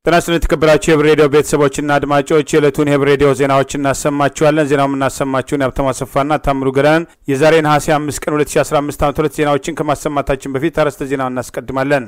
ጤና ይስጥልን የተከበራችሁ የህብር ሬዲዮ ቤተሰቦችና አድማጮች የዕለቱን የህብር ሬዲዮ ዜናዎች እናሰማችኋለን። ዜናው የምናሰማችሁን የሀብታሙ አሰፋና ታምሩ ገዳንን የዛሬ ነሐሴ አምስት ቀን 2015 ዓ ም ዜናዎችን ከማሰማታችን በፊት አርዕስተ ዜናውን እናስቀድማለን።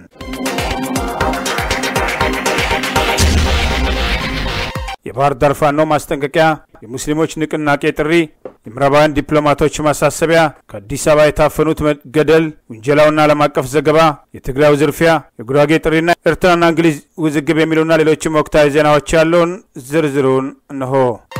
የባህር ዳር ፋኖ ማስጠንቀቂያ፣ የሙስሊሞች ንቅናቄ ጥሪ፣ የምዕራባውያን ዲፕሎማቶች ማሳሰቢያ፣ ከአዲስ አበባ የታፈኑት መገደል፣ ውንጀላውና ዓለም አቀፍ ዘገባ፣ የትግራዩ ዝርፊያ፣ የጉራጌ ጥሪና ኤርትራና እንግሊዝ ውዝግብ የሚሉና ሌሎችም ወቅታዊ ዜናዎች ያለውን ዝርዝሩን እነሆ።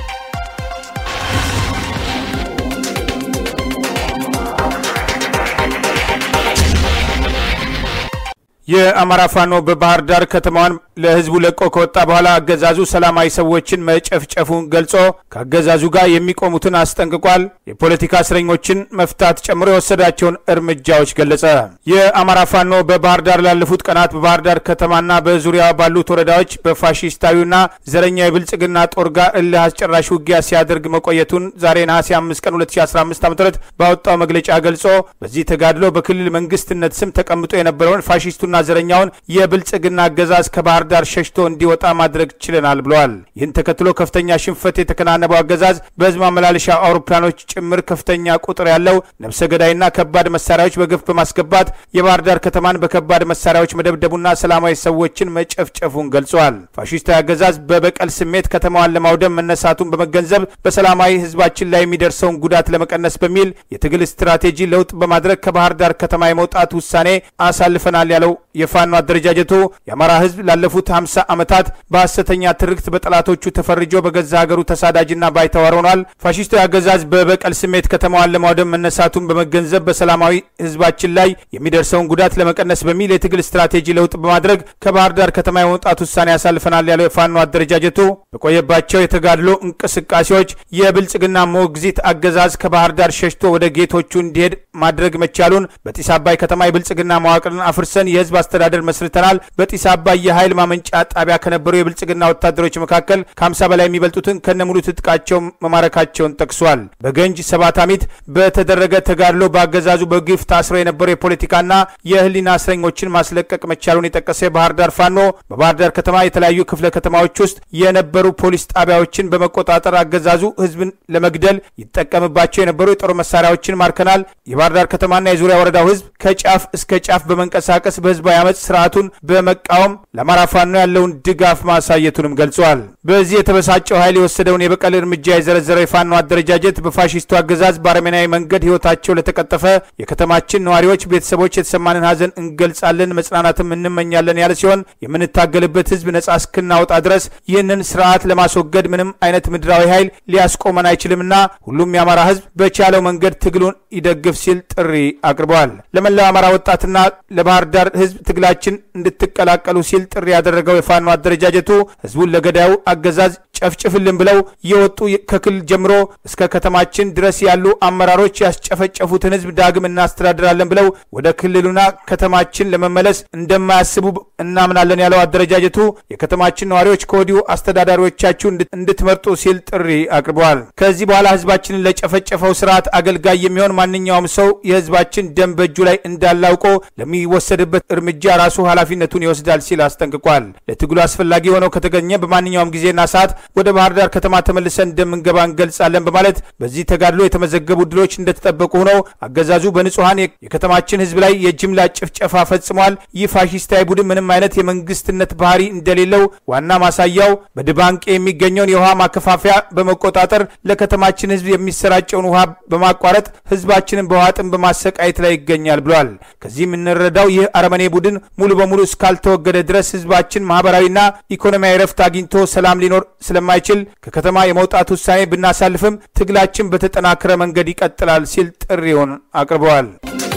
የአማራ ፋኖ በባህር ዳር ከተማዋን ለህዝቡ ለቆ ከወጣ በኋላ አገዛዙ ሰላማዊ ሰዎችን መጨፍጨፉን ገልጾ ከአገዛዙ ጋር የሚቆሙትን አስጠንቅቋል። የፖለቲካ እስረኞችን መፍታት ጨምሮ የወሰዳቸውን እርምጃዎች ገለጸ። የአማራ ፋኖ በባህር ዳር ላለፉት ቀናት በባህር ዳር ከተማና በዙሪያዋ ባሉት ወረዳዎች በፋሺስታዊና ዘረኛ የብልጽግና ጦር ጋር እልህ አስጨራሽ ውጊያ ሲያደርግ መቆየቱን ዛሬ ነሐሴ 5 ቀን 2015 ዓ ም ባወጣው መግለጫ ገልጾ በዚህ ተጋድሎ በክልል መንግስትነት ስም ተቀምጦ የነበረውን ፋሺስቱና ዘረኛውን የብልጽግና አገዛዝ ከባህር ዳር ሸሽቶ እንዲወጣ ማድረግ ችለናል ብለዋል። ይህን ተከትሎ ከፍተኛ ሽንፈት የተከናነበው አገዛዝ በህዝብ ማመላለሻ አውሮፕላኖች ጭምር ከፍተኛ ቁጥር ያለው ነፍሰ ገዳይና ከባድ መሳሪያዎች በግፍ በማስገባት የባህር ዳር ከተማን በከባድ መሳሪያዎች መደብደቡና ሰላማዊ ሰዎችን መጨፍጨፉን ገልጸዋል። ፋሺስታዊ አገዛዝ በበቀል ስሜት ከተማዋን ለማውደም መነሳቱን በመገንዘብ በሰላማዊ ህዝባችን ላይ የሚደርሰውን ጉዳት ለመቀነስ በሚል የትግል ስትራቴጂ ለውጥ በማድረግ ከባህር ዳር ከተማ የመውጣት ውሳኔ አሳልፈናል ያለው የፋኖ አደረጃጀቱ የአማራ ህዝብ ላለፉት 50 ዓመታት በሐሰተኛ ትርክት በጠላቶቹ ተፈርጆ በገዛ ሀገሩ ተሳዳጅና ባይተዋር ሆኗል። ፋሺስታዊ አገዛዝ በበቀል ስሜት ከተማዋን ለማውደም መነሳቱን በመገንዘብ በሰላማዊ ህዝባችን ላይ የሚደርሰውን ጉዳት ለመቀነስ በሚል የትግል ስትራቴጂ ለውጥ በማድረግ ከባህር ዳር ከተማ የመውጣት ውሳኔ ያሳልፈናል ያለው የፋኖ አደረጃጀቱ በቆየባቸው የተጋድሎ እንቅስቃሴዎች የብልጽግና ሞግዚት አገዛዝ ከባህር ዳር ሸሽቶ ወደ ጌቶቹ እንዲሄድ ማድረግ መቻሉን በጢስ አባይ ከተማ የብልጽግና መዋቅርን አፍርሰን የህዝብ አስተዳደር መስርተናል። በጢስ አባይ የኃይል ማመንጫ ጣቢያ ከነበሩ የብልጽግና ወታደሮች መካከል ከ50 በላይ የሚበልጡትን ከነሙሉ ትጥቃቸው መማረካቸውን ጠቅሷል። በገንጅ ሰባታሚት በተደረገ ተጋድሎ በአገዛዙ በግፍ ታስረው የነበሩ የፖለቲካና የህሊና እስረኞችን ማስለቀቅ መቻሉን የጠቀሰ የባህር ዳር ፋኖ በባህር ዳር ከተማ የተለያዩ ክፍለ ከተማዎች ውስጥ የነበሩ ፖሊስ ጣቢያዎችን በመቆጣጠር አገዛዙ ህዝብን ለመግደል ይጠቀምባቸው የነበሩ የጦር መሳሪያዎችን ማርከናል። የባህር ዳር ከተማና የዙሪያ ወረዳው ህዝብ ከጫፍ እስከ ጫፍ በመንቀሳቀስ በህዝባዊ አመፅ ስርዓቱን በመቃወም ለአማራ ፋኖ ያለውን ድጋፍ ማሳየቱንም ገልጿል። በዚህ የተበሳጨው ኃይል የወሰደውን የበቀል እርምጃ የዘረዘረው የፋኖ አደረጃጀት በፋሺስቱ አገዛዝ በአረመናዊ መንገድ ህይወታቸው ለተቀጠፈ የከተማችን ነዋሪዎች ቤተሰቦች የተሰማንን ሀዘን እንገልጻለን፣ መጽናናትም እንመኛለን ያለ ሲሆን የምንታገልበት ህዝብ ነጻ እስክናወጣ ድረስ ይህንን ስርዓት ለማስወገድ ምንም አይነት ምድራዊ ኃይል ሊያስቆመን አይችልምና ሁሉም የአማራ ህዝብ በቻለው መንገድ ትግሉን ይደግፍ ሲል ጥሪ አቅርበዋል። ለመላው አማራ ወጣትና ለባህር ዳር ህዝብ ትግላችን እንድትቀላቀሉ ሲል ጥሪ ያደረገው የፋኖ አደረጃጀቱ ህዝቡን ለገዳዩ አገዛዝ ጨፍጭፍልን ብለው የወጡ ከክልል ጀምሮ እስከ ከተማችን ድረስ ያሉ አመራሮች ያስጨፈጨፉትን ህዝብ ዳግም እናስተዳድራለን ብለው ወደ ክልሉና ከተማችን ለመመለስ እንደማያስቡ እናምናለን ያለው አደረጃጀቱ የከተማችን ነዋሪዎች ከወዲሁ አስተዳዳሪዎቻችሁ እንድትመርጡ ሲል ጥሪ አቅርበዋል። ከዚህ በኋላ ህዝባችንን ለጨፈጨፈው ስርዓት አገልጋይ የሚሆን ማንኛውም ሰው የህዝባችን ደም በእጁ ላይ እንዳላውቆ ለሚወሰድበት እርምጃ ራሱ ኃላፊነቱን ይወስዳል ሲል አስጠንቅቋል። ለትግሉ አስፈላጊ ሆነው ከተገኘ በማንኛውም ጊዜና ሰዓት ወደ ባህር ዳር ከተማ ተመልሰን እንደምንገባ እንገልጻለን በማለት በዚህ ተጋድሎ የተመዘገቡ ድሎች እንደተጠበቁ ሆነው አገዛዙ በንጹሐን የከተማችን ህዝብ ላይ የጅምላ ጭፍጨፋ ፈጽሟል። ይህ ፋሺስታዊ ቡድን ምንም አይነት የመንግስትነት ባህሪ እንደሌለው ዋና ማሳያው በድባንቄ የሚገኘውን የውሃ ማከፋፈያ በመቆጣጠር ለከተማችን ህዝብ የሚሰራጨውን ውሃ በማቋረጥ ህዝባችንን በውሃ ጥም በማሰቃየት ላይ ይገኛል ብሏል። ከዚህ የምንረዳው ይህ አረመኔ ቡድን ሙሉ በሙሉ እስካልተወገደ ድረስ ህዝባችን ማህበራዊና ኢኮኖሚያዊ ረፍት አግኝቶ ሰላም ሊኖር ስለማይችል ከከተማ የመውጣት ውሳኔ ብናሳልፍም ትግላችን በተጠናከረ መንገድ ይቀጥላል ሲል ጥሪውን አቅርበዋል።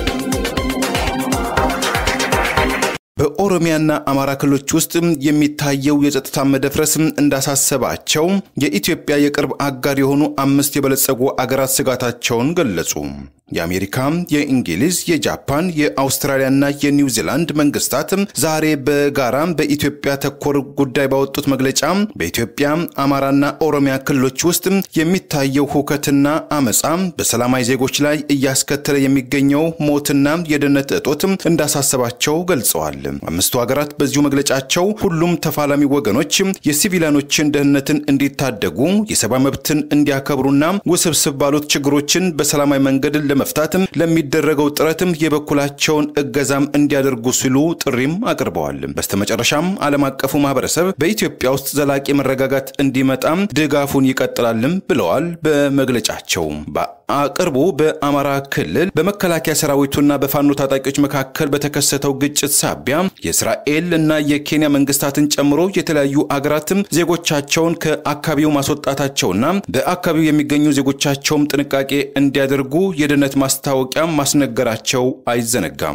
በኦሮሚያና አማራ ክልሎች ውስጥ የሚታየው የጸጥታ መደፍረስ እንዳሳሰባቸው የኢትዮጵያ የቅርብ አጋር የሆኑ አምስት የበለጸጉ አገራት ስጋታቸውን ገለጹ። የአሜሪካ፣ የእንግሊዝ፣ የጃፓን፣ የአውስትራሊያና የኒውዚላንድ መንግስታት ዛሬ በጋራ በኢትዮጵያ ተኮር ጉዳይ ባወጡት መግለጫ በኢትዮጵያ አማራና ኦሮሚያ ክልሎች ውስጥ የሚታየው ሁከትና አመፃ በሰላማዊ ዜጎች ላይ እያስከተለ የሚገኘው ሞትና የደህንነት እጦት እንዳሳሰባቸው ገልጸዋል። አምስቱ ሀገራት በዚሁ መግለጫቸው ሁሉም ተፋላሚ ወገኖች የሲቪሊያኖችን ደህንነትን እንዲታደጉ የሰብአዊ መብትን እንዲያከብሩና ውስብስብ ባሉት ችግሮችን በሰላማዊ መንገድ ለመፍታት ለሚደረገው ጥረትም የበኩላቸውን እገዛም እንዲያደርጉ ሲሉ ጥሪም አቅርበዋል። በስተመጨረሻም ዓለም አቀፉ ማህበረሰብ በኢትዮጵያ ውስጥ ዘላቂ መረጋጋት እንዲመጣም ድጋፉን ይቀጥላልም ብለዋል። በመግለጫቸው በቅርቡ በአማራ ክልል በመከላከያ ሰራዊቱና በፋኖ ታጣቂዎች መካከል በተከሰተው ግጭት ሳቢያ የእስራኤል እና የኬንያ መንግስታትን ጨምሮ የተለያዩ አገራትም ዜጎቻቸውን ከአካባቢው ማስወጣታቸውና በአካባቢው የሚገኙ ዜጎቻቸውም ጥንቃቄ እንዲያደርጉ የደህንነት ማስታወቂያ ማስነገራቸው አይዘነጋም።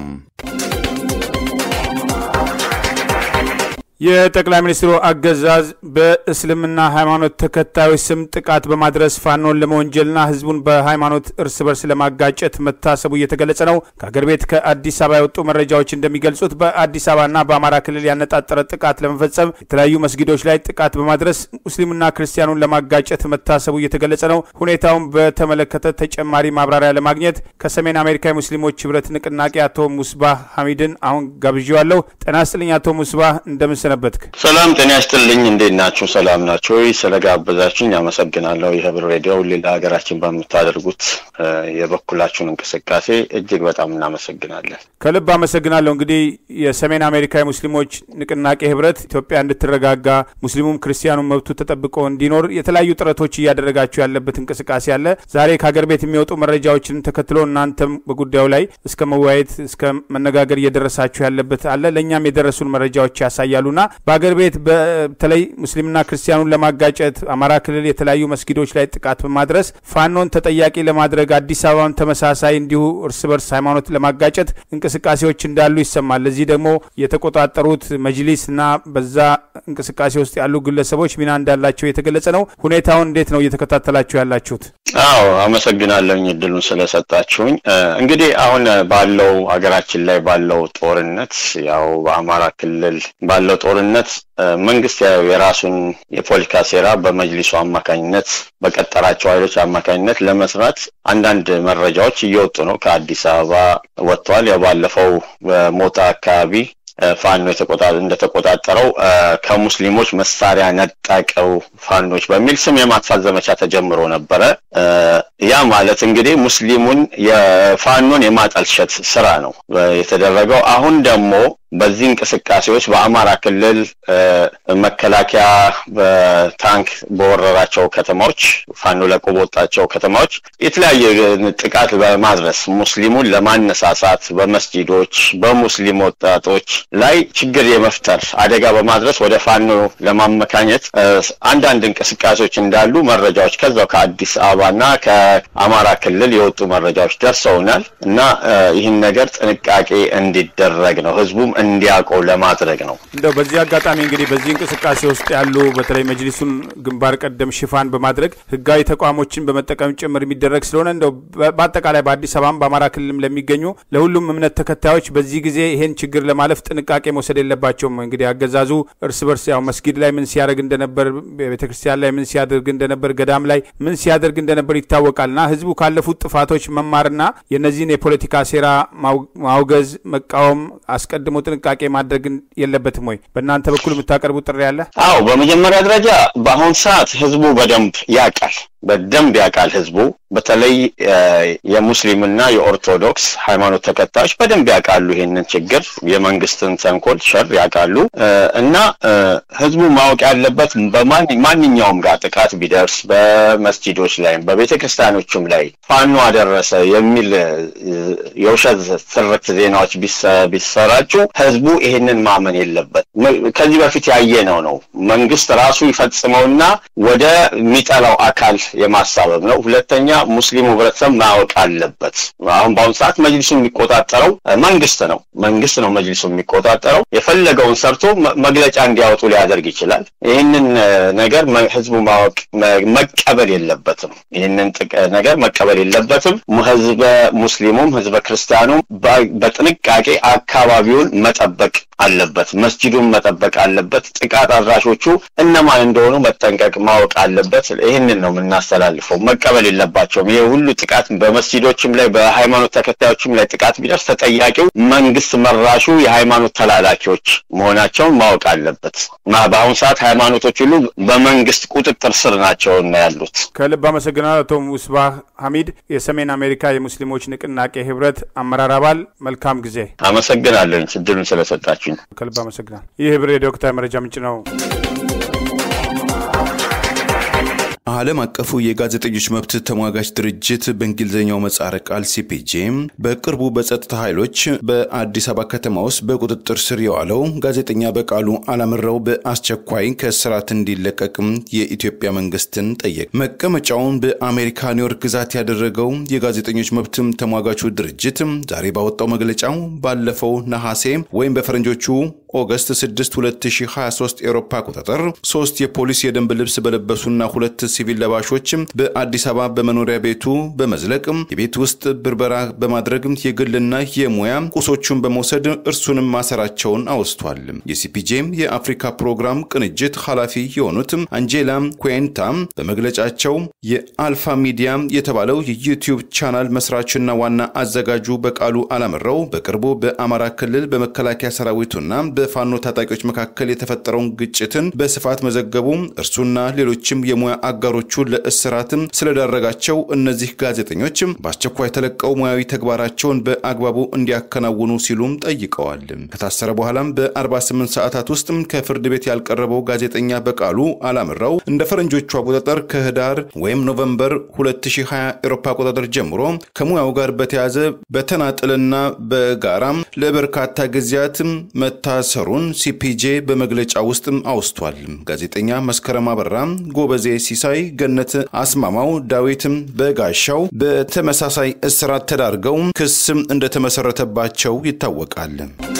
የጠቅላይ ሚኒስትሩ አገዛዝ በእስልምና ሃይማኖት ተከታዮች ስም ጥቃት በማድረስ ፋኖን ለመወንጀልና ህዝቡን በሃይማኖት እርስ በርስ ለማጋጨት መታሰቡ እየተገለጸ ነው። ከአገር ቤት ከአዲስ አበባ የወጡ መረጃዎች እንደሚገልጹት በአዲስ አበባና በአማራ ክልል ያነጣጠረ ጥቃት ለመፈጸም የተለያዩ መስጊዶች ላይ ጥቃት በማድረስ ሙስሊምና ክርስቲያኑን ለማጋጨት መታሰቡ እየተገለጸ ነው። ሁኔታውን በተመለከተ ተጨማሪ ማብራሪያ ለማግኘት ከሰሜን አሜሪካ የሙስሊሞች ህብረት ንቅናቄ አቶ ሙስባህ ሐሚድን አሁን ጋብዣዋለሁ። ጤና ይስጥልኝ አቶ ሙስባህ እንደምን ሰነበትክ? ሰላም ጤና ይስጥልኝ። እንዴት ናችሁ? ሰላም ናችሁ ወይ? ስለጋበዛችሁኝ አመሰግናለሁ። የህብር ሬዲዮ ሌላ ሀገራችን በምታደርጉት የበኩላችሁን እንቅስቃሴ እጅግ በጣም እናመሰግናለን። ከልብ አመሰግናለሁ። እንግዲህ የሰሜን አሜሪካ የሙስሊሞች ንቅናቄ ህብረት ኢትዮጵያ እንድትረጋጋ ሙስሊሙም ክርስቲያኑም መብቱ ተጠብቆ እንዲኖር የተለያዩ ጥረቶች እያደረጋችሁ ያለበት እንቅስቃሴ አለ። ዛሬ ከሀገር ቤት የሚወጡ መረጃዎችን ተከትሎ እናንተም በጉዳዩ ላይ እስከ መወያየት እስከ መነጋገር እየደረሳችሁ ያለበት አለ። ለእኛም የደረሱን መረጃዎች ያሳያሉና በሀገር ቤት በተለይ ሙስሊምና ክርስቲያኑን ለማጋጨት አማራ ክልል የተለያዩ መስጊዶች ላይ ጥቃት በማድረስ ፋኖን ተጠያቂ ለማድረግ አዲስ አበባን ተመሳሳይ እንዲሁ እርስ በርስ ሃይማኖት ለማጋጨት እንቅስቃሴዎች እንዳሉ ይሰማል። ለዚህ ደግሞ የተቆጣጠሩት መጅሊስ እና በዛ እንቅስቃሴ ውስጥ ያሉ ግለሰቦች ሚና እንዳላቸው የተገለጸ ነው። ሁኔታውን እንዴት ነው እየተከታተላችሁ ያላችሁት? አዎ አመሰግናለሁኝ እድሉን ስለሰጣችሁኝ። እንግዲህ አሁን ባለው ሀገራችን ላይ ባለው ጦርነት ያው በአማራ ክልል ባለው ጦርነት መንግስት ያው የራሱን የፖለቲካ ሴራ በመጅሊሱ አማካኝነት በቀጠራቸው ኃይሎች አማካኝነት ለመስራት አንዳንድ መረጃዎች እየወጡ ነው። ከአዲስ አበባ ወጥተዋል። ያው ባለፈው በሞጣ አካባቢ ፋኖ እንደተቆጣጠረው ከሙስሊሞች መሳሪያ ነጠቀው ፋኖች በሚል ስም የማጥፋት ዘመቻ ተጀምሮ ነበረ። ያ ማለት እንግዲህ ሙስሊሙን የፋኖን የማጠልሸት ስራ ነው የተደረገው። አሁን ደግሞ በዚህ እንቅስቃሴዎች በአማራ ክልል መከላከያ በታንክ በወረራቸው ከተማዎች ፋኖ ለቆ በወጣቸው ከተማዎች የተለያየ ጥቃት በማድረስ ሙስሊሙን ለማነሳሳት በመስጂዶች በሙስሊም ወጣቶች ላይ ችግር የመፍጠር አደጋ በማድረስ ወደ ፋኖ ለማመካኘት አንዳንድ እንቅስቃሴዎች እንዳሉ መረጃዎች ከዛው ከአዲስ አበባና ከአማራ ክልል የወጡ መረጃዎች ደርሰውናል እና ይህን ነገር ጥንቃቄ እንዲደረግ ነው ህዝቡም እንዲያውቀው ለማድረግ ነው። እንደው በዚህ አጋጣሚ እንግዲህ በዚህ እንቅስቃሴ ውስጥ ያሉ በተለይ መጅሊሱን ግንባር ቀደም ሽፋን በማድረግ ህጋዊ ተቋሞችን በመጠቀም ጭምር የሚደረግ ስለሆነ እንደው በአጠቃላይ በአዲስ አበባም በአማራ ክልልም ለሚገኙ ለሁሉም እምነት ተከታዮች በዚህ ጊዜ ይሄን ችግር ለማለፍ ጥንቃቄ መውሰድ የለባቸውም። እንግዲህ አገዛዙ እርስ በርስ ያው መስጊድ ላይ ምን ሲያደርግ እንደነበር፣ ቤተክርስቲያን ላይ ምን ሲያደርግ እንደነበር፣ ገዳም ላይ ምን ሲያደርግ እንደነበር ይታወቃልና ህዝቡ ካለፉት ጥፋቶች መማርና የነዚህን የፖለቲካ ሴራ ማውገዝ፣ መቃወም አስቀድሞ ጥንቃቄ ማድረግ የለበትም ወይ? በእናንተ በኩል የምታቀርቡት ጥሪ አለ? አዎ፣ በመጀመሪያ ደረጃ በአሁን ሰዓት ህዝቡ በደንብ ያውቃል በደንብ ያውቃል ህዝቡ በተለይ የሙስሊምና የኦርቶዶክስ ሃይማኖት ተከታዮች በደንብ ያውቃሉ ይሄንን ችግር የመንግስትን ተንኮል ሸር ያውቃሉ እና ህዝቡ ማወቅ ያለበት በማንኛውም ጋር ጥቃት ቢደርስ በመስጂዶች ላይም በቤተ ክርስቲያኖችም ላይ ፋኖ አደረሰ የሚል የውሸት ትርክት ዜናዎች ቢሰራጩ ህዝቡ ይሄንን ማመን የለበት ከዚህ በፊት ያየነው ነው መንግስት ራሱ ይፈጽመውና ወደ ሚጠላው አካል የማሳበብ ነው። ሁለተኛ ሙስሊሙ ህብረተሰብ ማወቅ አለበት። አሁን በአሁኑ ሰዓት መጅሊሱ የሚቆጣጠረው መንግስት ነው። መንግስት ነው መጅሊሱ የሚቆጣጠረው። የፈለገውን ሰርቶ መግለጫ እንዲያወጡ ሊያደርግ ይችላል። ይህንን ነገር ህዝቡ ማወቅ መቀበል የለበትም። ይህንን ነገር መቀበል የለበትም። ህዝበ ሙስሊሙም ህዝበ ክርስቲያኑም በጥንቃቄ አካባቢውን መጠበቅ አለበት። መስጂዱን መጠበቅ አለበት። ጥቃት አድራሾቹ እነማን እንደሆኑ መጠንቀቅ ማወቅ አለበት። ይህንን ነው የምናስተላልፈው። መቀበል የለባቸውም። ይህ ሁሉ ጥቃት በመስጂዶችም ላይ በሃይማኖት ተከታዮችም ላይ ጥቃት ቢደርስ ተጠያቂው መንግስት መራሹ የሃይማኖት ተላላኪዎች መሆናቸውን ማወቅ አለበት። በአሁኑ ሰዓት ሃይማኖቶች ሁሉ በመንግስት ቁጥጥር ስር ናቸው ያሉት። ከልብ አመሰግናለሁ አቶ ሙስባህ ሐሚድ የሰሜን አሜሪካ የሙስሊሞች ንቅናቄ ህብረት አመራር አባል። መልካም ጊዜ። አመሰግናለሁ እድሉን ስለሰጣችሁ። ከልብ አመሰግናል። ይህ ህብር የዶክተር መረጃ ምንጭ ነው። ዓለም አቀፉ የጋዜጠኞች መብት ተሟጋች ድርጅት በእንግሊዝኛው ምህጻረ ቃል ሲፒጄ በቅርቡ በጸጥታ ኃይሎች በአዲስ አበባ ከተማ ውስጥ በቁጥጥር ስር የዋለው ጋዜጠኛ በቃሉ አላምረው በአስቸኳይ ከእስራት እንዲለቀቅም የኢትዮጵያ መንግስትን ጠየቅ። መቀመጫውን በአሜሪካ ኒውዮርክ ግዛት ያደረገው የጋዜጠኞች መብት ተሟጋቹ ድርጅት ዛሬ ባወጣው መግለጫው ባለፈው ነሐሴ ወይም በፈረንጆቹ ኦገስት 6 2023 ኤሮፓ አቆጣጠር ሶስት የፖሊስ የደንብ ልብስ በለበሱና ሁለት ሲቪል ለባሾች በአዲስ አበባ በመኖሪያ ቤቱ በመዝለቅ የቤት ውስጥ ብርበራ በማድረግ የግልና የሙያ ቁሶቹን በመውሰድ እርሱንም ማሰራቸውን አውስቷል። የሲፒጄም የአፍሪካ ፕሮግራም ቅንጅት ኃላፊ የሆኑት አንጄላ ኩዌንታ በመግለጫቸው የአልፋ ሚዲያ የተባለው የዩቲዩብ ቻናል መስራችና ዋና አዘጋጁ በቃሉ አላምረው በቅርቡ በአማራ ክልል በመከላከያ ሰራዊቱና በፋኖ ታጣቂዎች መካከል የተፈጠረውን ግጭትን በስፋት መዘገቡ እርሱና ሌሎችም የሙያ አጋሮቹ ለእስራትም ስለዳረጋቸው እነዚህ ጋዜጠኞች በአስቸኳይ ተለቀው ሙያዊ ተግባራቸውን በአግባቡ እንዲያከናውኑ ሲሉም ጠይቀዋል። ከታሰረ በኋላም በ48 ሰዓታት ውስጥ ከፍርድ ቤት ያልቀረበው ጋዜጠኛ በቃሉ አላምረው እንደ ፈረንጆቹ አቆጣጠር ከህዳር ወይም ኖቨምበር 2020 ኤሮፓ አቆጣጠር ጀምሮ ከሙያው ጋር በተያዘ በተናጥልና በጋራም ለበርካታ ጊዜያት መታሰሩን ሲፒጄ በመግለጫ ውስጥ አውስቷል። ጋዜጠኛ መስከረም አበራ፣ ጎበዜ ሲሳይ፣ ገነት አስማማው፣ ዳዊትም በጋሻው በተመሳሳይ እስራት ተዳርገው ክስ እንደተመሰረተባቸው ይታወቃል።